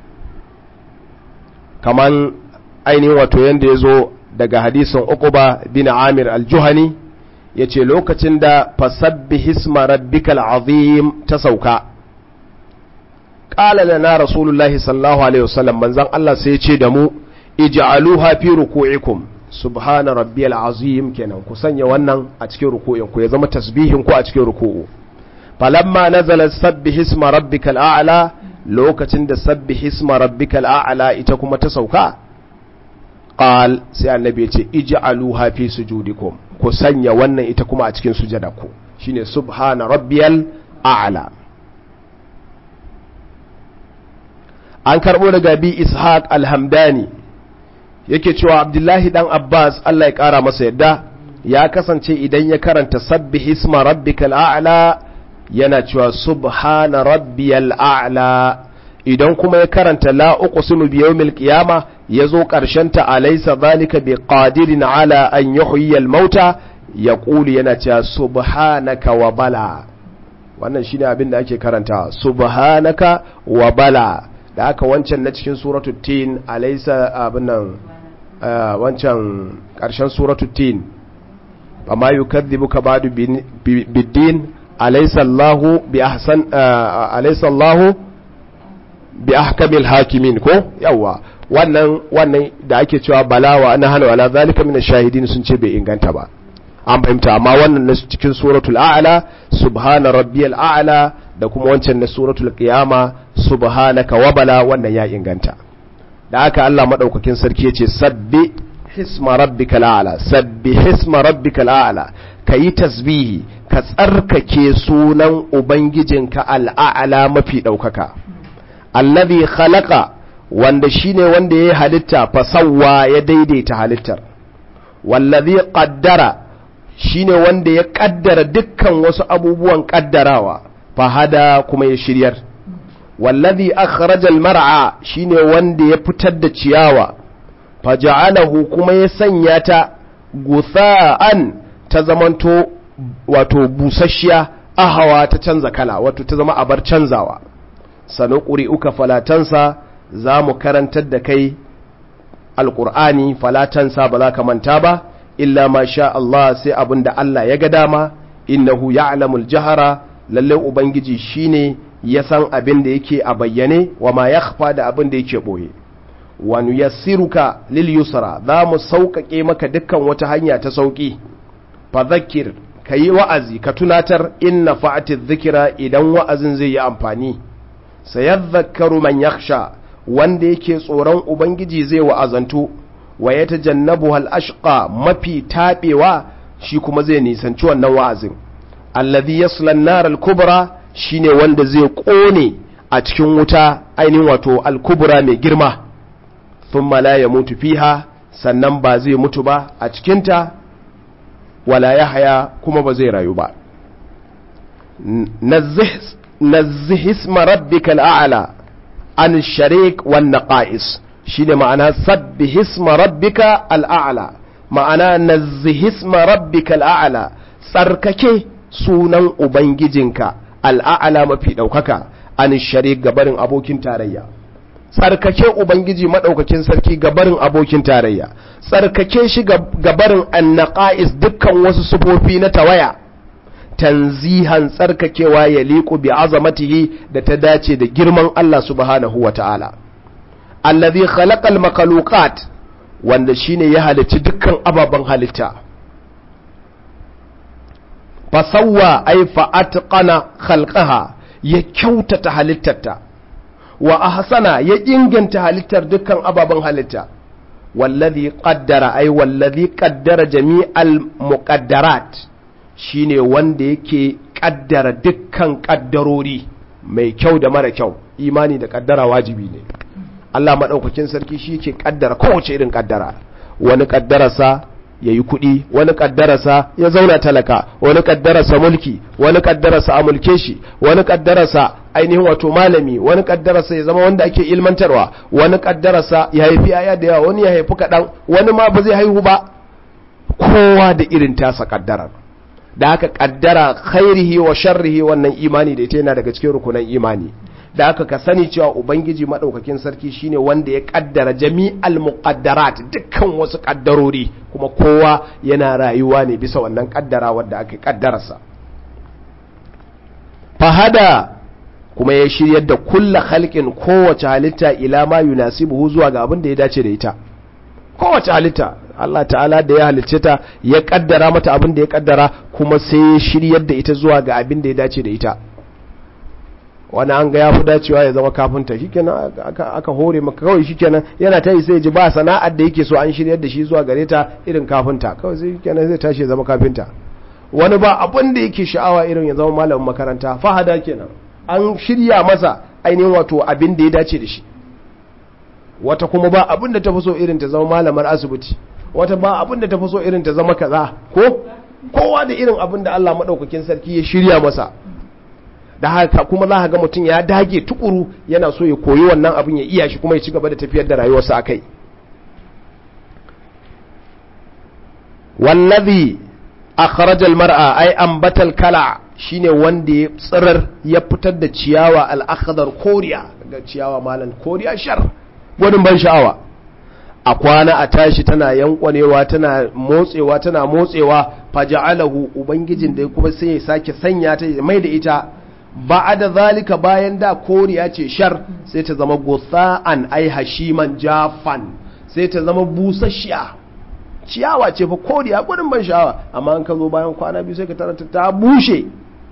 A: kaman ainihin wato yadda ya zo daga hadisin uquba bin amir al-juhani ya ce lokacin da fasabbi hisma rabbikal azim ta sauka ƙala lana rasulullahi sallallahu alaihi wasallam manzan Allah sai ya ce da mu ij'aluha fi ruku'ikum subhana rabbiyal azim kenan ku sanya wannan a cikin ruku'in ku ya zama tasbihin ku a cikin ruku'u falamma nazala sabbih isma rabbikal a'la lokacin da sabbih isma rabbikal a'la ita kuma ta sauka qal sai annabi ya ce ij'aluha fi sujudikum ku sanya wannan ita kuma a cikin sujadaku shine subhana rabbiyal a'la an karbo daga bi ishaq alhamdani yake cewa abdullahi dan abbas Allah ya kara masa yadda ya kasance idan ya karanta sabbih isma rabbikal a'la yana cewa subhana rabbiyal a'la idan kuma ya karanta la uqsimu bi yawmil qiyama yazo karshen ta alaysa zalika bi qadirin ala an yuhyiya al mauta yaqulu yana cewa subhanaka wa bala wannan shine abin da ake karanta subhanaka wa bala da aka wancan na cikin suratul tin alaysa abin nan wancan karshen suratul tin amma yukadhibuka ba'du bid-din alaysa Allahu bi ahsan alaysa Allahu bi ahkamil hakimin ko yawa wannan wannan da ake cewa balawa ana hana wala zalika min shahidin sun ce bai inganta ba an fahimta amma wannan na cikin suratul a'la subhana rabbiyal a'la da kuma wancan na suratul qiyama subhanaka wa bala wannan ya inganta da haka Allah madaukakin sarki yace sabbi hisma rabbikal a'la sabbi hisma rabbikal a'la kayi tasbihi ka tsarkake sunan ubangijinka al'a'la mafi daukaka allazi khalaqa wanda shine wanda ya halitta fasawwa ya daidaita halittar wallazi qaddara shine wanda ya kaddara dukkan wasu abubuwan kaddarawa fahada kuma ya shiryar wallazi akhraja almar'a shine wanda ya fitar da ciyawa faja'alahu kuma ya sanya ta gutha'an ta zamanto wato busasshiya ahawa ta canza kala wato ta zama abar canzawa sanuquri uka falatansa za mu karantar da kai alqur'ani falatansa ba za ka manta ba illa ma sha Allah sai abin da Allah ya ga dama innahu ya'lamul jahara lalle ubangiji shine ya san abin da yake a bayyane wa ma yakhfa da abin da yake boye wa nuyassiruka lil yusra za mu sauƙaƙe maka dukkan wata hanya ta sauƙi fa zakkir kayi wa'azi ka tunatar inna fa'ati dhikra idan wa'azin zai yi amfani sayadhakkaru man yakhsha wanda yake tsoron ubangiji zai wa'azantu wa ya tajannabu ashqa mafi taɓewa shi kuma zai nisanci wannan wa'azin allazi yasla an-nar al-kubra shine wanda zai kone a cikin wuta ainihin wato al-kubra mai girma thumma la yamutu fiha sannan ba zai mutu ba a cikinta wala yahya kuma ba zai rayu ba nazzih isma rabbikal a'la an sharik wan naqais shine ma'ana sabbih isma rabbika al'a'la ma'ana nazzih isma rabbika al'a'la tsarkake sunan ubangijinka al'a'la mafi daukaka an sharik gabarin abokin tarayya tsarkake ubangiji madaukakin sarki gabarin abokin tarayya tsarkake shi gabarin annaqais dukkan wasu sufofi na tawaya tanzihan tsarkakewa ya liku bi azamatihi da ta dace da girman Allah subhanahu wa ta'ala allazi khalaqal makhluqat wanda shine ya halicci dukkan ababen halitta fasawwa ay fa atqana khalqaha ya kyautata halittarta wa ahsana ya inganta halittar dukkan ababen halitta wallazi qaddara ay wallazi qaddara jami'al muqaddarat shine wanda yake kaddara dukkan kaddarori mai kyau da mara kyau imani da kaddara wajibi ne Allah maɗaukakin sarki shi ke ƙaddara kowace irin ƙaddara wani ƙaddararsa ya yi kuɗi wani ƙaddararsa ya zauna talaka wani ƙaddararsa mulki wani ƙaddararsa a mulke shi wani ƙaddararsa ainihin wato malami wani ƙaddararsa ya zama wanda ake ilmantarwa wani ƙaddararsa ya haifi yaya da yawa wani ya haifi kaɗan wani ma ba zai haihu ba kowa da irin tasa ƙaddarar da haka ƙaddara khairihi wa sharrihi wannan imani da ita yana daga cikin rukunan imani da aka ka sani cewa ubangiji maɗaukakin sarki shine wanda ya kaddara jami'al muqaddarat dukkan wasu kaddarori kuma kowa yana rayuwa ne bisa wannan kaddara wadda aka kaddararsa fahada kuma ya shiryar da kulla halkin kowace halitta ila ma yunasibuhu zuwa ga abin da ya dace da ita kowace halitta Allah ta'ala da ya halicce ta ya kaddara mata abin da ya kaddara kuma sai ya shiryar da ita zuwa ga abin da ya dace da ita wani an ga ya fi dacewa ya zama kafinta shikenan aka, aka hore maka kawai shikenan yana ta yi sai ji ba sana'ar da yake so an shiryar da shi zuwa gare ta irin kafinta kawai sai shikenan zai tashi ya zama kafinta wani ba abin da yake sha'awa irin ya zama malamin makaranta fahada kenan an shirya masa ainihin wato abin da ya dace da shi wata kuma ba abin da ta fi so irin ta zama malamar asibiti wata ba abin da ta fi so irin ta zama kaza ko kowa da irin abin da Allah maɗaukakin sarki ya shirya masa da haka kuma za ga mutum ya dage tukuru yana so ya koyi wannan abin ya iya shi kuma ya ci gaba da tafiyar da rayuwarsa a kai wallazi akhrajal mar'a ay ambatal kala shine wanda ya tsirar ya fitar da ciyawa al-akhdar koriya ga ciyawa malan koriya shar gwanin ban sha'awa a kwana a tashi tana yankwanewa tana motsewa tana motsewa faja'alahu ubangijin da kuma sai ya sake sanya ta mai da ita ba'ada zalika bayan da koriya ce shar sai ta zama gutha'an ai hashiman jafan sai ta zama busasshiya ciyawa ce fa koriya gudun ban sha'awa amma an ka zo bayan kwana biyu sai ka taranta ta bushe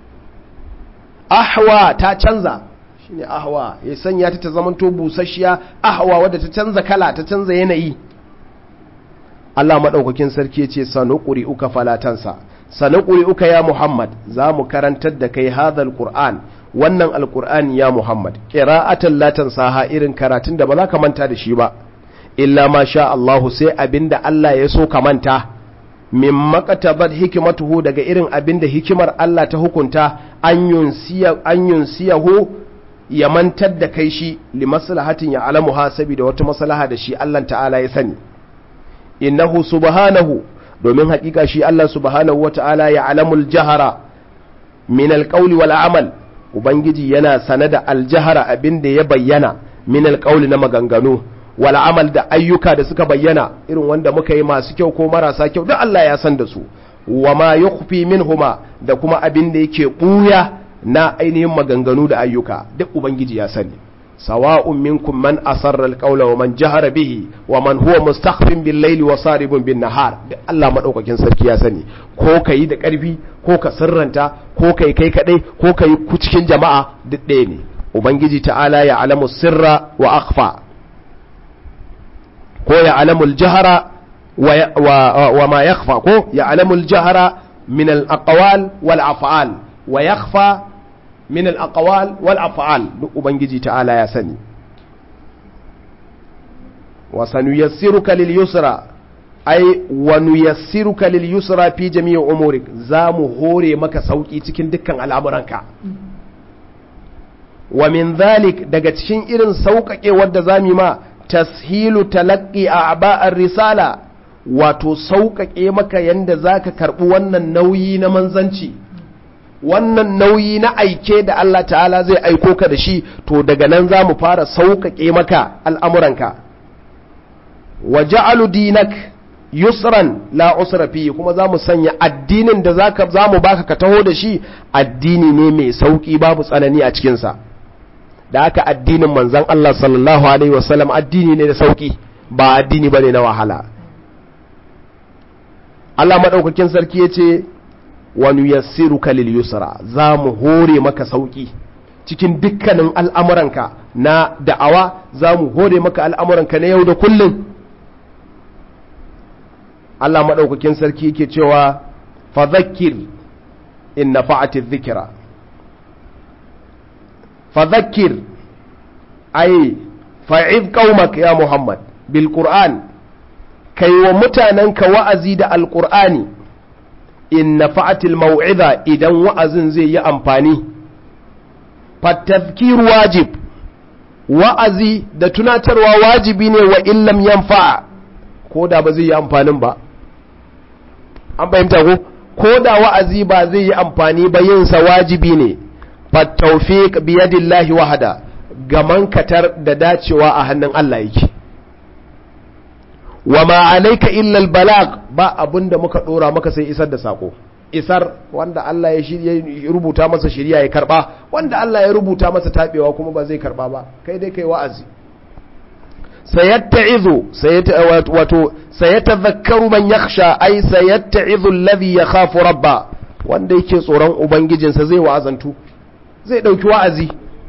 A: ahwa ta canza shine ahwa ya sanya ta ta zamanto busasshiya ahwa wadda ta canza kala ta canza yanayi Allah madaukakin sarki yace sanuquri uka falatansa sanuquri uka ya Muhammad za mu karantar da kai hadal Qur'an wannan alqur'ani ya Muhammad qira'atan la tansaha irin karatun da ba za ka manta da shi ba illa ma sha Allahu sai abinda Allah ya so ka manta min makatabat hikimatuhu daga irin abinda hikimar Allah ta hukunta an yunsiya an yunsiyahu ya mantar da kai shi li maslahatin ya alamuha saboda wata maslaha da shi Allah ta'ala ya sani innahu subhanahu domin hakika shi Allah subhanahu wata'ala ya alamul jahara min alqawli wal amal ubangiji yana sane da aljahara abinda ya bayyana min alqawli na maganganu wal amal da ayyuka da suka bayyana irin wanda muka yi masu kyau ko marasa kyau duk Allah ya san da su wa ma yukhfi minhuma da kuma abin da yake buya na ainihin maganganu da ayyuka duk ubangiji ya sani sawa'un minkum man asarra alqawla wa man jahara bihi wa man huwa mustakhfin bil layli wa saribun bin nahar duk Allah madaukakin sarki ya sani ko kai da karfi ko ka sirranta ko kai kai kadai ko kai ku cikin jama'a duk ɗaya ne ubangiji ta'ala ya alamu sirra wa akhfa ko ya alamul jahara wa ma yakhfa ko ya alamul jahara min al aqwal wal af'al wa yakhfa min al aqwal wal af'al duk ubangiji ta'ala ya sani wa sanuyassiruka lil yusra ai wa nuyassiruka lil yusra fi jami'i umurik zamu hore maka sauki cikin dukkan al'amuranka wa min dhalik daga cikin irin sauƙaƙe wadda zamu ma tashilu talaqqi a'ba'ar risala wato sauƙaƙe maka yanda zaka karɓi wannan nauyi na manzanci wannan nauyi na aike da Allah ta'ala zai aiko ka da shi to daga nan za mu fara sauƙaƙe maka al'amuranka wa ja'alu dinak yusran la usra fi kuma za mu sanya addinin da za mu baka ka taho da shi addini ne mai sauƙi babu tsanani a cikinsa da haka addinin manzan Allah sallallahu alaihi wasallam addini ne da sauƙi ba addini ba ne na wahala Allah maɗaukakin sarki ya ce wani yassiruka lil yusra za mu hore maka sauki cikin dukkanin al'amuranka na da'awa za mu hore maka al'amuranka na yau da kullum Allah maɗaukakin sarki yake cewa fadhakir in nafa'ati dhikra fadhakir ay fa'iz qaumak ya Muhammad bil Qur'an kai wa mutanenka wa'azi da alqur'ani in nafa'atil mau'iza idan wa'azin zai yi amfani fatazkir wajib wa'azi da tunatarwa wajibi ne wa illam yanfa'a ko da ba zai yi amfanin ba an fahimta ko ko da wa'azi ba zai yi amfani ba yin sa wajibi ne fatawfiq biyadillahi wahada gaman katar da dacewa a hannun Allah yake wa ma alaika illa albalag ba abinda muka dora maka sai isar da sako isar wanda Allah ya shirya rubuta masa shiriya ya karba wanda Allah ya rubuta masa tabewa kuma ba zai karba ba kai dai kai wa'azi sayatta'izu wato sayatadhakkaru man yakhsha ay sayatta'izu alladhi yakhafu rabba wanda yake tsoron ubangijinsa zai wa'azantu zai dauki wa'azi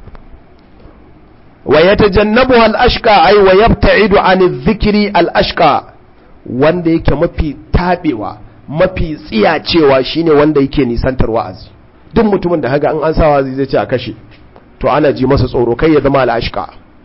A: ويتجنبها الأشقى أي ويبتعد عن الذكر الأشقى wanda yake mafi tabewa mafi tsiyacewa shine wanda yake nisantar wa'azi duk mutumin da haga an an sa wa'azi zai ce a kashe to ana ji masa tsoro kai ya zama al'ashqa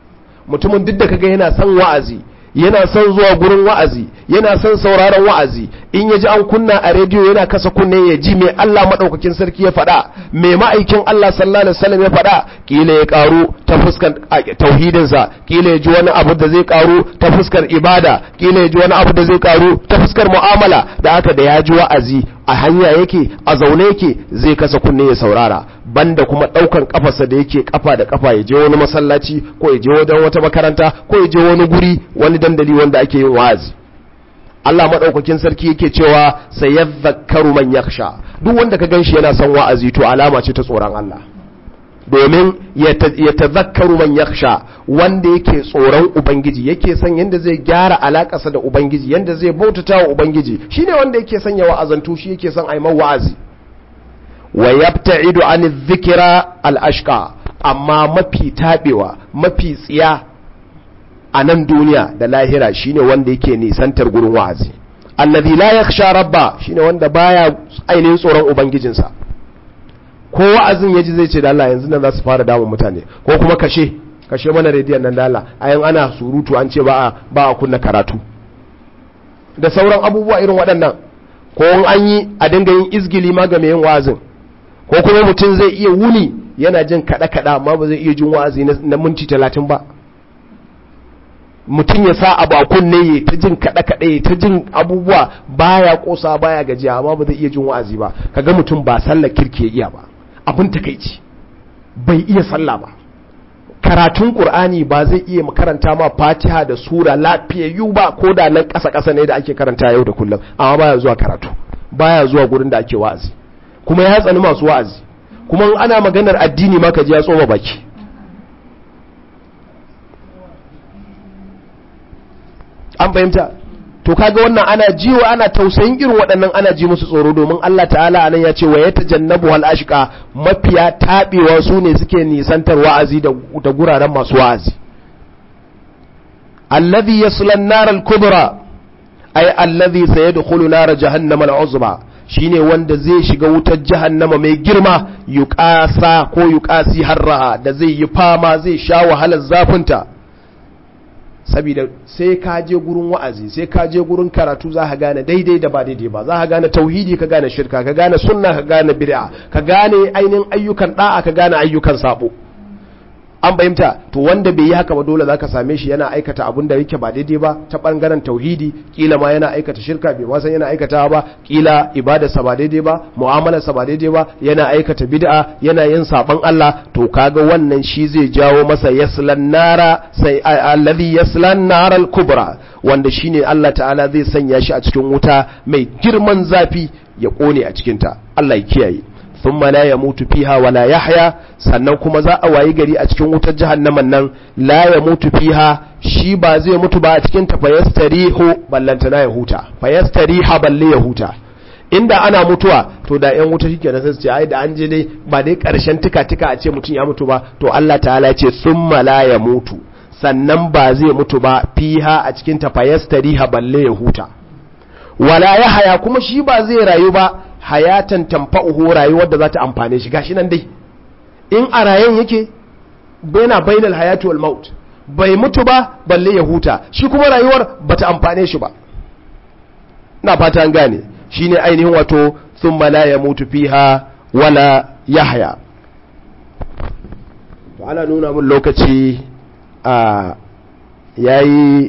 A: mutumin duk da kaga yana son wa'azi yana son zuwa gurin wa'azi yana son sauraron wa'azi in ya ji an kunna a rediyo yana kasa kunne ya ji mai Allah maɗaukakin sarki ya faɗa mai ma'aikin Allah sallallahu alaihi wasallam ya faɗa kila ya karu ta fuskar tauhidinsa kila ya ji wani abu da zai karu ta fuskar ibada kila ya ji wani abu da zai karu ta fuskar mu'amala da haka da ya ji wa'azi a hanya yake a zaune yake zai kasa kunne ya saurara banda kuma daukan kafarsa da yake kafa da kafa ya je wani masallaci ko ya je wajen wata makaranta ko ya je wani guri wani dandali wanda ake yin wa'azi Allah madaukakin sarki yake cewa sayadhakkaru man yakhsha duk wanda ka ganshi yana son wa'azi to alama ce ta tsoron Allah domin ya tazakkaru man yakhsha wanda yake tsoron ubangiji yake son yanda zai gyara alakarsa da ubangiji yanda zai bautata wa ubangiji shine wanda yake son ya wa'azantu shi yake son aiman wa'azi wa yabta'idu an dhikra al-ashqa amma mafi tabewa mafi tsiya a nan duniya da lahira shine wanda yake nisantar gurin wa'azi alladhi la yakhsha rabba shine wanda baya ainihin tsoron ubangijinsa ko wa'azin yaji zai ce da Allah yanzu nan za su fara damun mutane ko kuma kashe kashe mana rediyon nan da Allah ayan ana surutu an ce ba a ba a kunna karatu da sauran abubuwa irin waɗannan ko in an yi a dinga yin izgili ma ga mai yin wa'azin ko kuma mutum zai iya wuni yana jin kaɗa kaɗa amma ba zai iya jin wa'azi na minti talatin ba mutum ya sa abu a kunne ya ta jin kaɗe kaɗe ya ta jin abubuwa baya kosa baya gajiya amma ba zai iya jin wa'azi ba kaga mutum ba sallar kirki ya iya ba abin takaici bai iya sallah ba karatun qur'ani ba zai iya makaranta ma fatiha da sura lafiyayyu ba ko da nan ƙasa ƙasa ne da ake karanta yau da kullum amma baya zuwa karatu baya zuwa gurin da ake wa'azi kuma ya tsani masu wa'azi kuma ana maganar addini ma ka ji ya tsoma baki an fahimta to kaga wannan ana jiwa ana tausayin irin waɗannan ana ji musu tsoro domin Allah ta'ala anan ya ce wa ya tajannabu hal ashqa mafiya tabewa su ne suke nisantar wa'azi da guraren masu wa'azi alladhi yasla an-nar al-kubra ay alladhi sayadkhulu nar jahannama al-uzma shine wanda zai shiga wutar jahannama mai girma yuqasa ko yuqasi harraha da zai yi fama zai sha wahalar zafinta saboda sai ka je gurin wa'azi sai ka je gurin karatu za ka gane daidai da ba daidai ba za ka gane tauhidi ka gane shirka ka gane sunna ka gane bid'a ka gane ainihin ayyukan da'a ka gane ayyukan sabo an fahimta to wanda bai yi haka ba dole zaka same shi yana aikata abin da yake ba daidai ba ta bangaren tauhidi kila ma yana aikata shirka bai ma san yana aikata ba kila ibada sa ba daidai ba mu'amala sa ba daidai ba yana aikata bid'a yana yin saban Allah to kaga wannan shi zai jawo masa yaslan nara sai alladhi yaslan naral kubra wanda shine Allah ta'ala zai sanya shi a cikin wuta mai girman zafi ya kone a cikin ta Allah ya kiyaye thumma la yamutu fiha wa la yahya sannan kuma za a wayi gari a cikin wutar jahannaman nan la yamutu fiha shi ba zai mutu ba a cikin ta fayastarihu ballanta na ya huta fayastariha balle ya huta inda ana mutuwa to da yan wuta shike da sai ce ai da an je dai ba dai karshen tika tika a ce mutum ya mutu ba to Allah ta'ala ce thumma la yamutu sannan ba zai mutu ba fiha a cikin ta fayastariha balle ya huta wala yahya kuma shi ba zai rayu ba hayatan tamfa'uhu rayuwar da za ta amfane shi gashi nan dai in a rayen yake baina bainal hayati wal maut bai mutu ba balle ya huta shi kuma rayuwar bata amfane shi ba ina fata an gane shine ainihin wato thumma la yamutu fiha wala yahya to ana nuna mun lokaci a yayi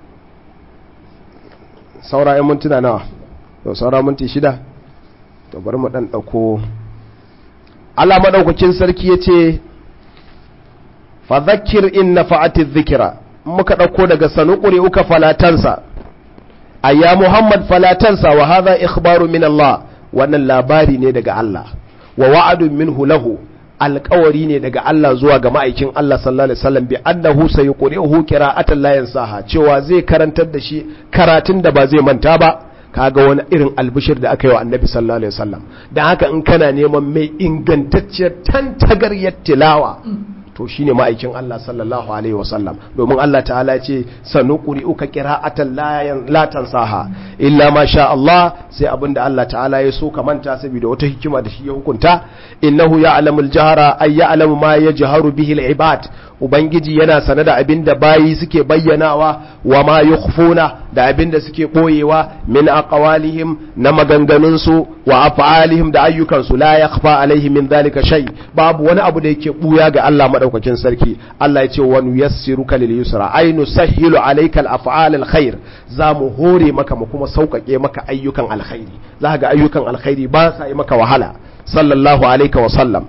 A: saura 'yan mintuna nawa saura minti shida to bari mu dan dauko Allah madaukakin sarki yace fa dhakkir in nafa'ati dhikra muka dauko daga sanuquri uka falatansa ayya Muhammad falatansa wa hadha ikhbaru min Allah wannan labari ne daga Allah wa wa'adun minhu lahu alƙawari ne daga Allah zuwa ga ma'aikin Allah sallallahu alaihi wasallam bi annahu sayqri'uhu qira'atan la yansaha cewa zai karantar da shi karatun da ba zai manta ba kaga wani irin albishir da aka yi wa annabi sallallahu alaihi wasallam dan haka in kana neman mai ingantacciyar tantagaryar tilawa to shine ma'aikin Allah sallallahu alaihi wasallam domin Allah ta'ala ya ce sanuqri'uka qira'atan la tansaha illa ma sha Allah sai abinda Allah ta'ala ya so ka manta saboda wata hikima da shi ya hukunta innahu ya'lamul jahra ay ya'lamu ma yajharu bihi al-ibad ubangiji yana sane da abinda bayi suke bayyanawa wa ma yukhfuna da abinda suke boyewa min aqwalihim na maganganunsu wa af'alihim da ayyukansu la yakhfa alaihim min dhalika shay babu wani abu da yake buya ga Allah madaukakin sarki Allah ya ce wa nuyassiruka lil yusra ay nusahhilu alayka al af'al al khair za mu hore maka mu kuma sauƙaƙe maka ayyukan alkhairi za ga ayyukan alkhairi ba sa yi maka wahala sallallahu alaihi wa sallam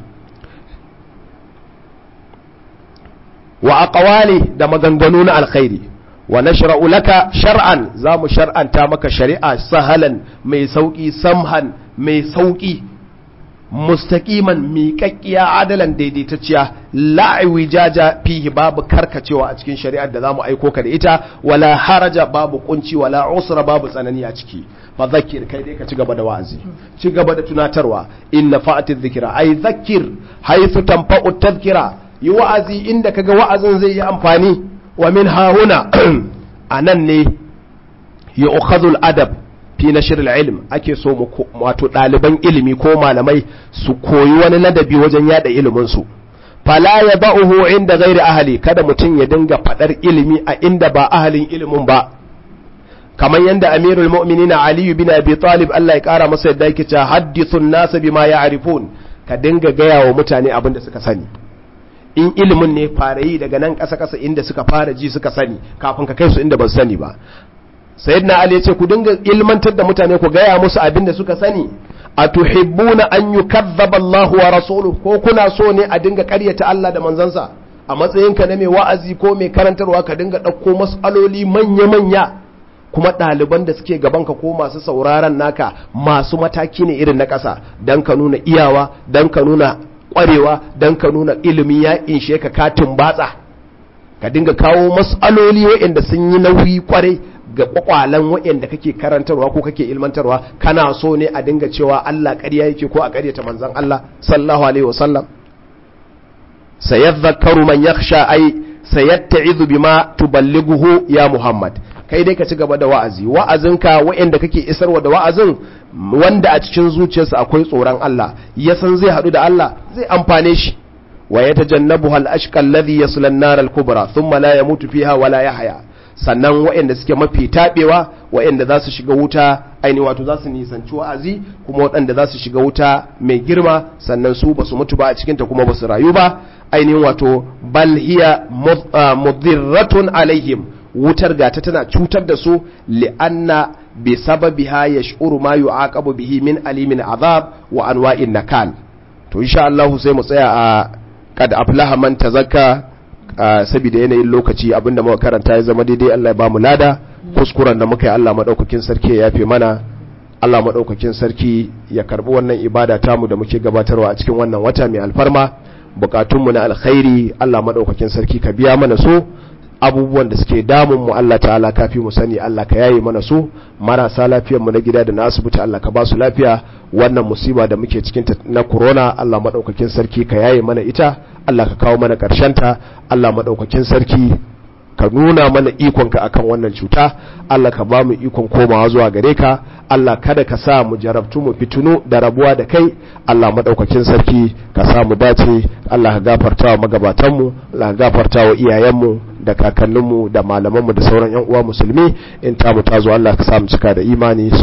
A: wa aqwali da maganganu na alkhairi wa nashra'u laka shar'an za mu shar'anta maka shari'a sahalan mai sauki samhan mai sauki mustaqiman miƙaƙƙiya adalan daidaitacciya la'iwi jaja fihi babu karkacewa a cikin shari'ar da zamu aiko ka da ita wala haraja babu kunci wala usra babu tsanani a ciki fa zakkir kai dai ka ci gaba da wa'azi ci gaba da tunatarwa inna fa'ati dhikra ay zakkir haythu tanfa'u tadhkira yi wa'azi inda kaga wa'azin zai yi amfani wa min hahuna anan ne yu'khadhu adab fi nashr ilm ake so mu wato ɗaliban ilimi ko malamai su koyi wani ladabi wajen yada ilimin su fala ya ba'uhu inda ghairi ahli kada mutum ya dinga fadar ilimi a inda ba ahalin ilimin ba kamar yadda amirul mu'minin ali bin abi talib Allah ya kara masa yadda yake cewa hadithun nas bima ya'rifun ka dinga gaya wa mutane abin da suka sani in ilimin ne fara yi daga nan ƙasa ƙasa inda suka fara ji suka sani kafin ka kai su inda ba su sani ba sayyidina ali ya ce ku dinga ilmantar da mutane ku gaya musu abin da suka sani a tuhibbuna an yukazzaba Allah wa rasuluhu ko kuna so ne a dinga ƙaryata Allah da manzansa a matsayinka na mai wa'azi ko mai karantarwa ka dinga ɗauko mas'aloli manya-manya kuma ɗaliban da suke gabanka ko masu sauraron naka masu mataki ne irin na ƙasa don ka nuna iyawa don ka nuna ƙwarewa don ka nuna ilimi ya inshe ka katin batsa ka dinga kawo mas'aloli waɗanda sun yi nauyi kwarai ga kwakwalan waɗanda kake karantarwa ko kake ilmantarwa kana so ne a dinga cewa Allah ƙarya yake ko a ƙaryata manzon Allah sallallahu alaihi wasallam sayadhakkaru man yakhsha ay sayatta'izu bima tuballighuhu ya Muhammad kai dai ka ci gaba da wa'azi wa'azinka waɗanda kake isarwa da wa'azin wanda a cikin zuciyarsa akwai tsoron Allah ya san zai haɗu da Allah zai amfane shi wa yatajannabuha al-ashqa alladhi yasla an-nar al-kubra thumma la yamutu fiha wa la yahya sannan waɗanda suke mafi taɓewa waɗanda za su shiga wuta aini wato za su nisanci wa'azi kuma waɗanda za su shiga wuta mai girma sannan su ba su mutu ba a cikinta kuma ba su rayu ba ainihin wato bal hiya mudirratun alaihim wutar gata tana cutar da su li'anna bi sababiha yash'uru ma yu'aqabu bihi min alimin azab wa anwa'in nakal to insha Allah sai mu tsaya a kad aflaha man tazakka saboda yanayin lokaci abinda muka karanta ya zama daidai Allah ya bamu lada kuskuren da muka yi Allah madaukakin sarki ya yafe mana Allah madaukakin sarki ya karbi wannan ibada tamu da muke gabatarwa a cikin wannan wata mai alfarma bukatunmu na alkhairi Allah madaukakin sarki ka biya mana so abubuwan da suke damun mu Allah ta'ala kafi mu sani Allah ka yaye mana su marasa lafiyar mu na gida da na asibiti Allah ka ba su lafiya wannan musiba da muke cikin na corona Allah madaukakin sarki ka yaye mana ita Allah ka kawo mana karshen ta Allah madaukakin sarki ka nuna mana ikonka akan wannan cuta Allah ka ba mu ikon komawa zuwa gare ka Allah kada ka sa mu jarabtu mu fitunu da rabuwa da kai Allah madaukakin sarki ka sa mu dace Allah ka gafarta wa magabatanmu Allah ka gafarta wa iyayenmu da kakanninmu da malamanmu da sauran yan uwa musulmi in ta mu tazo Allah ka sa mu cika da imani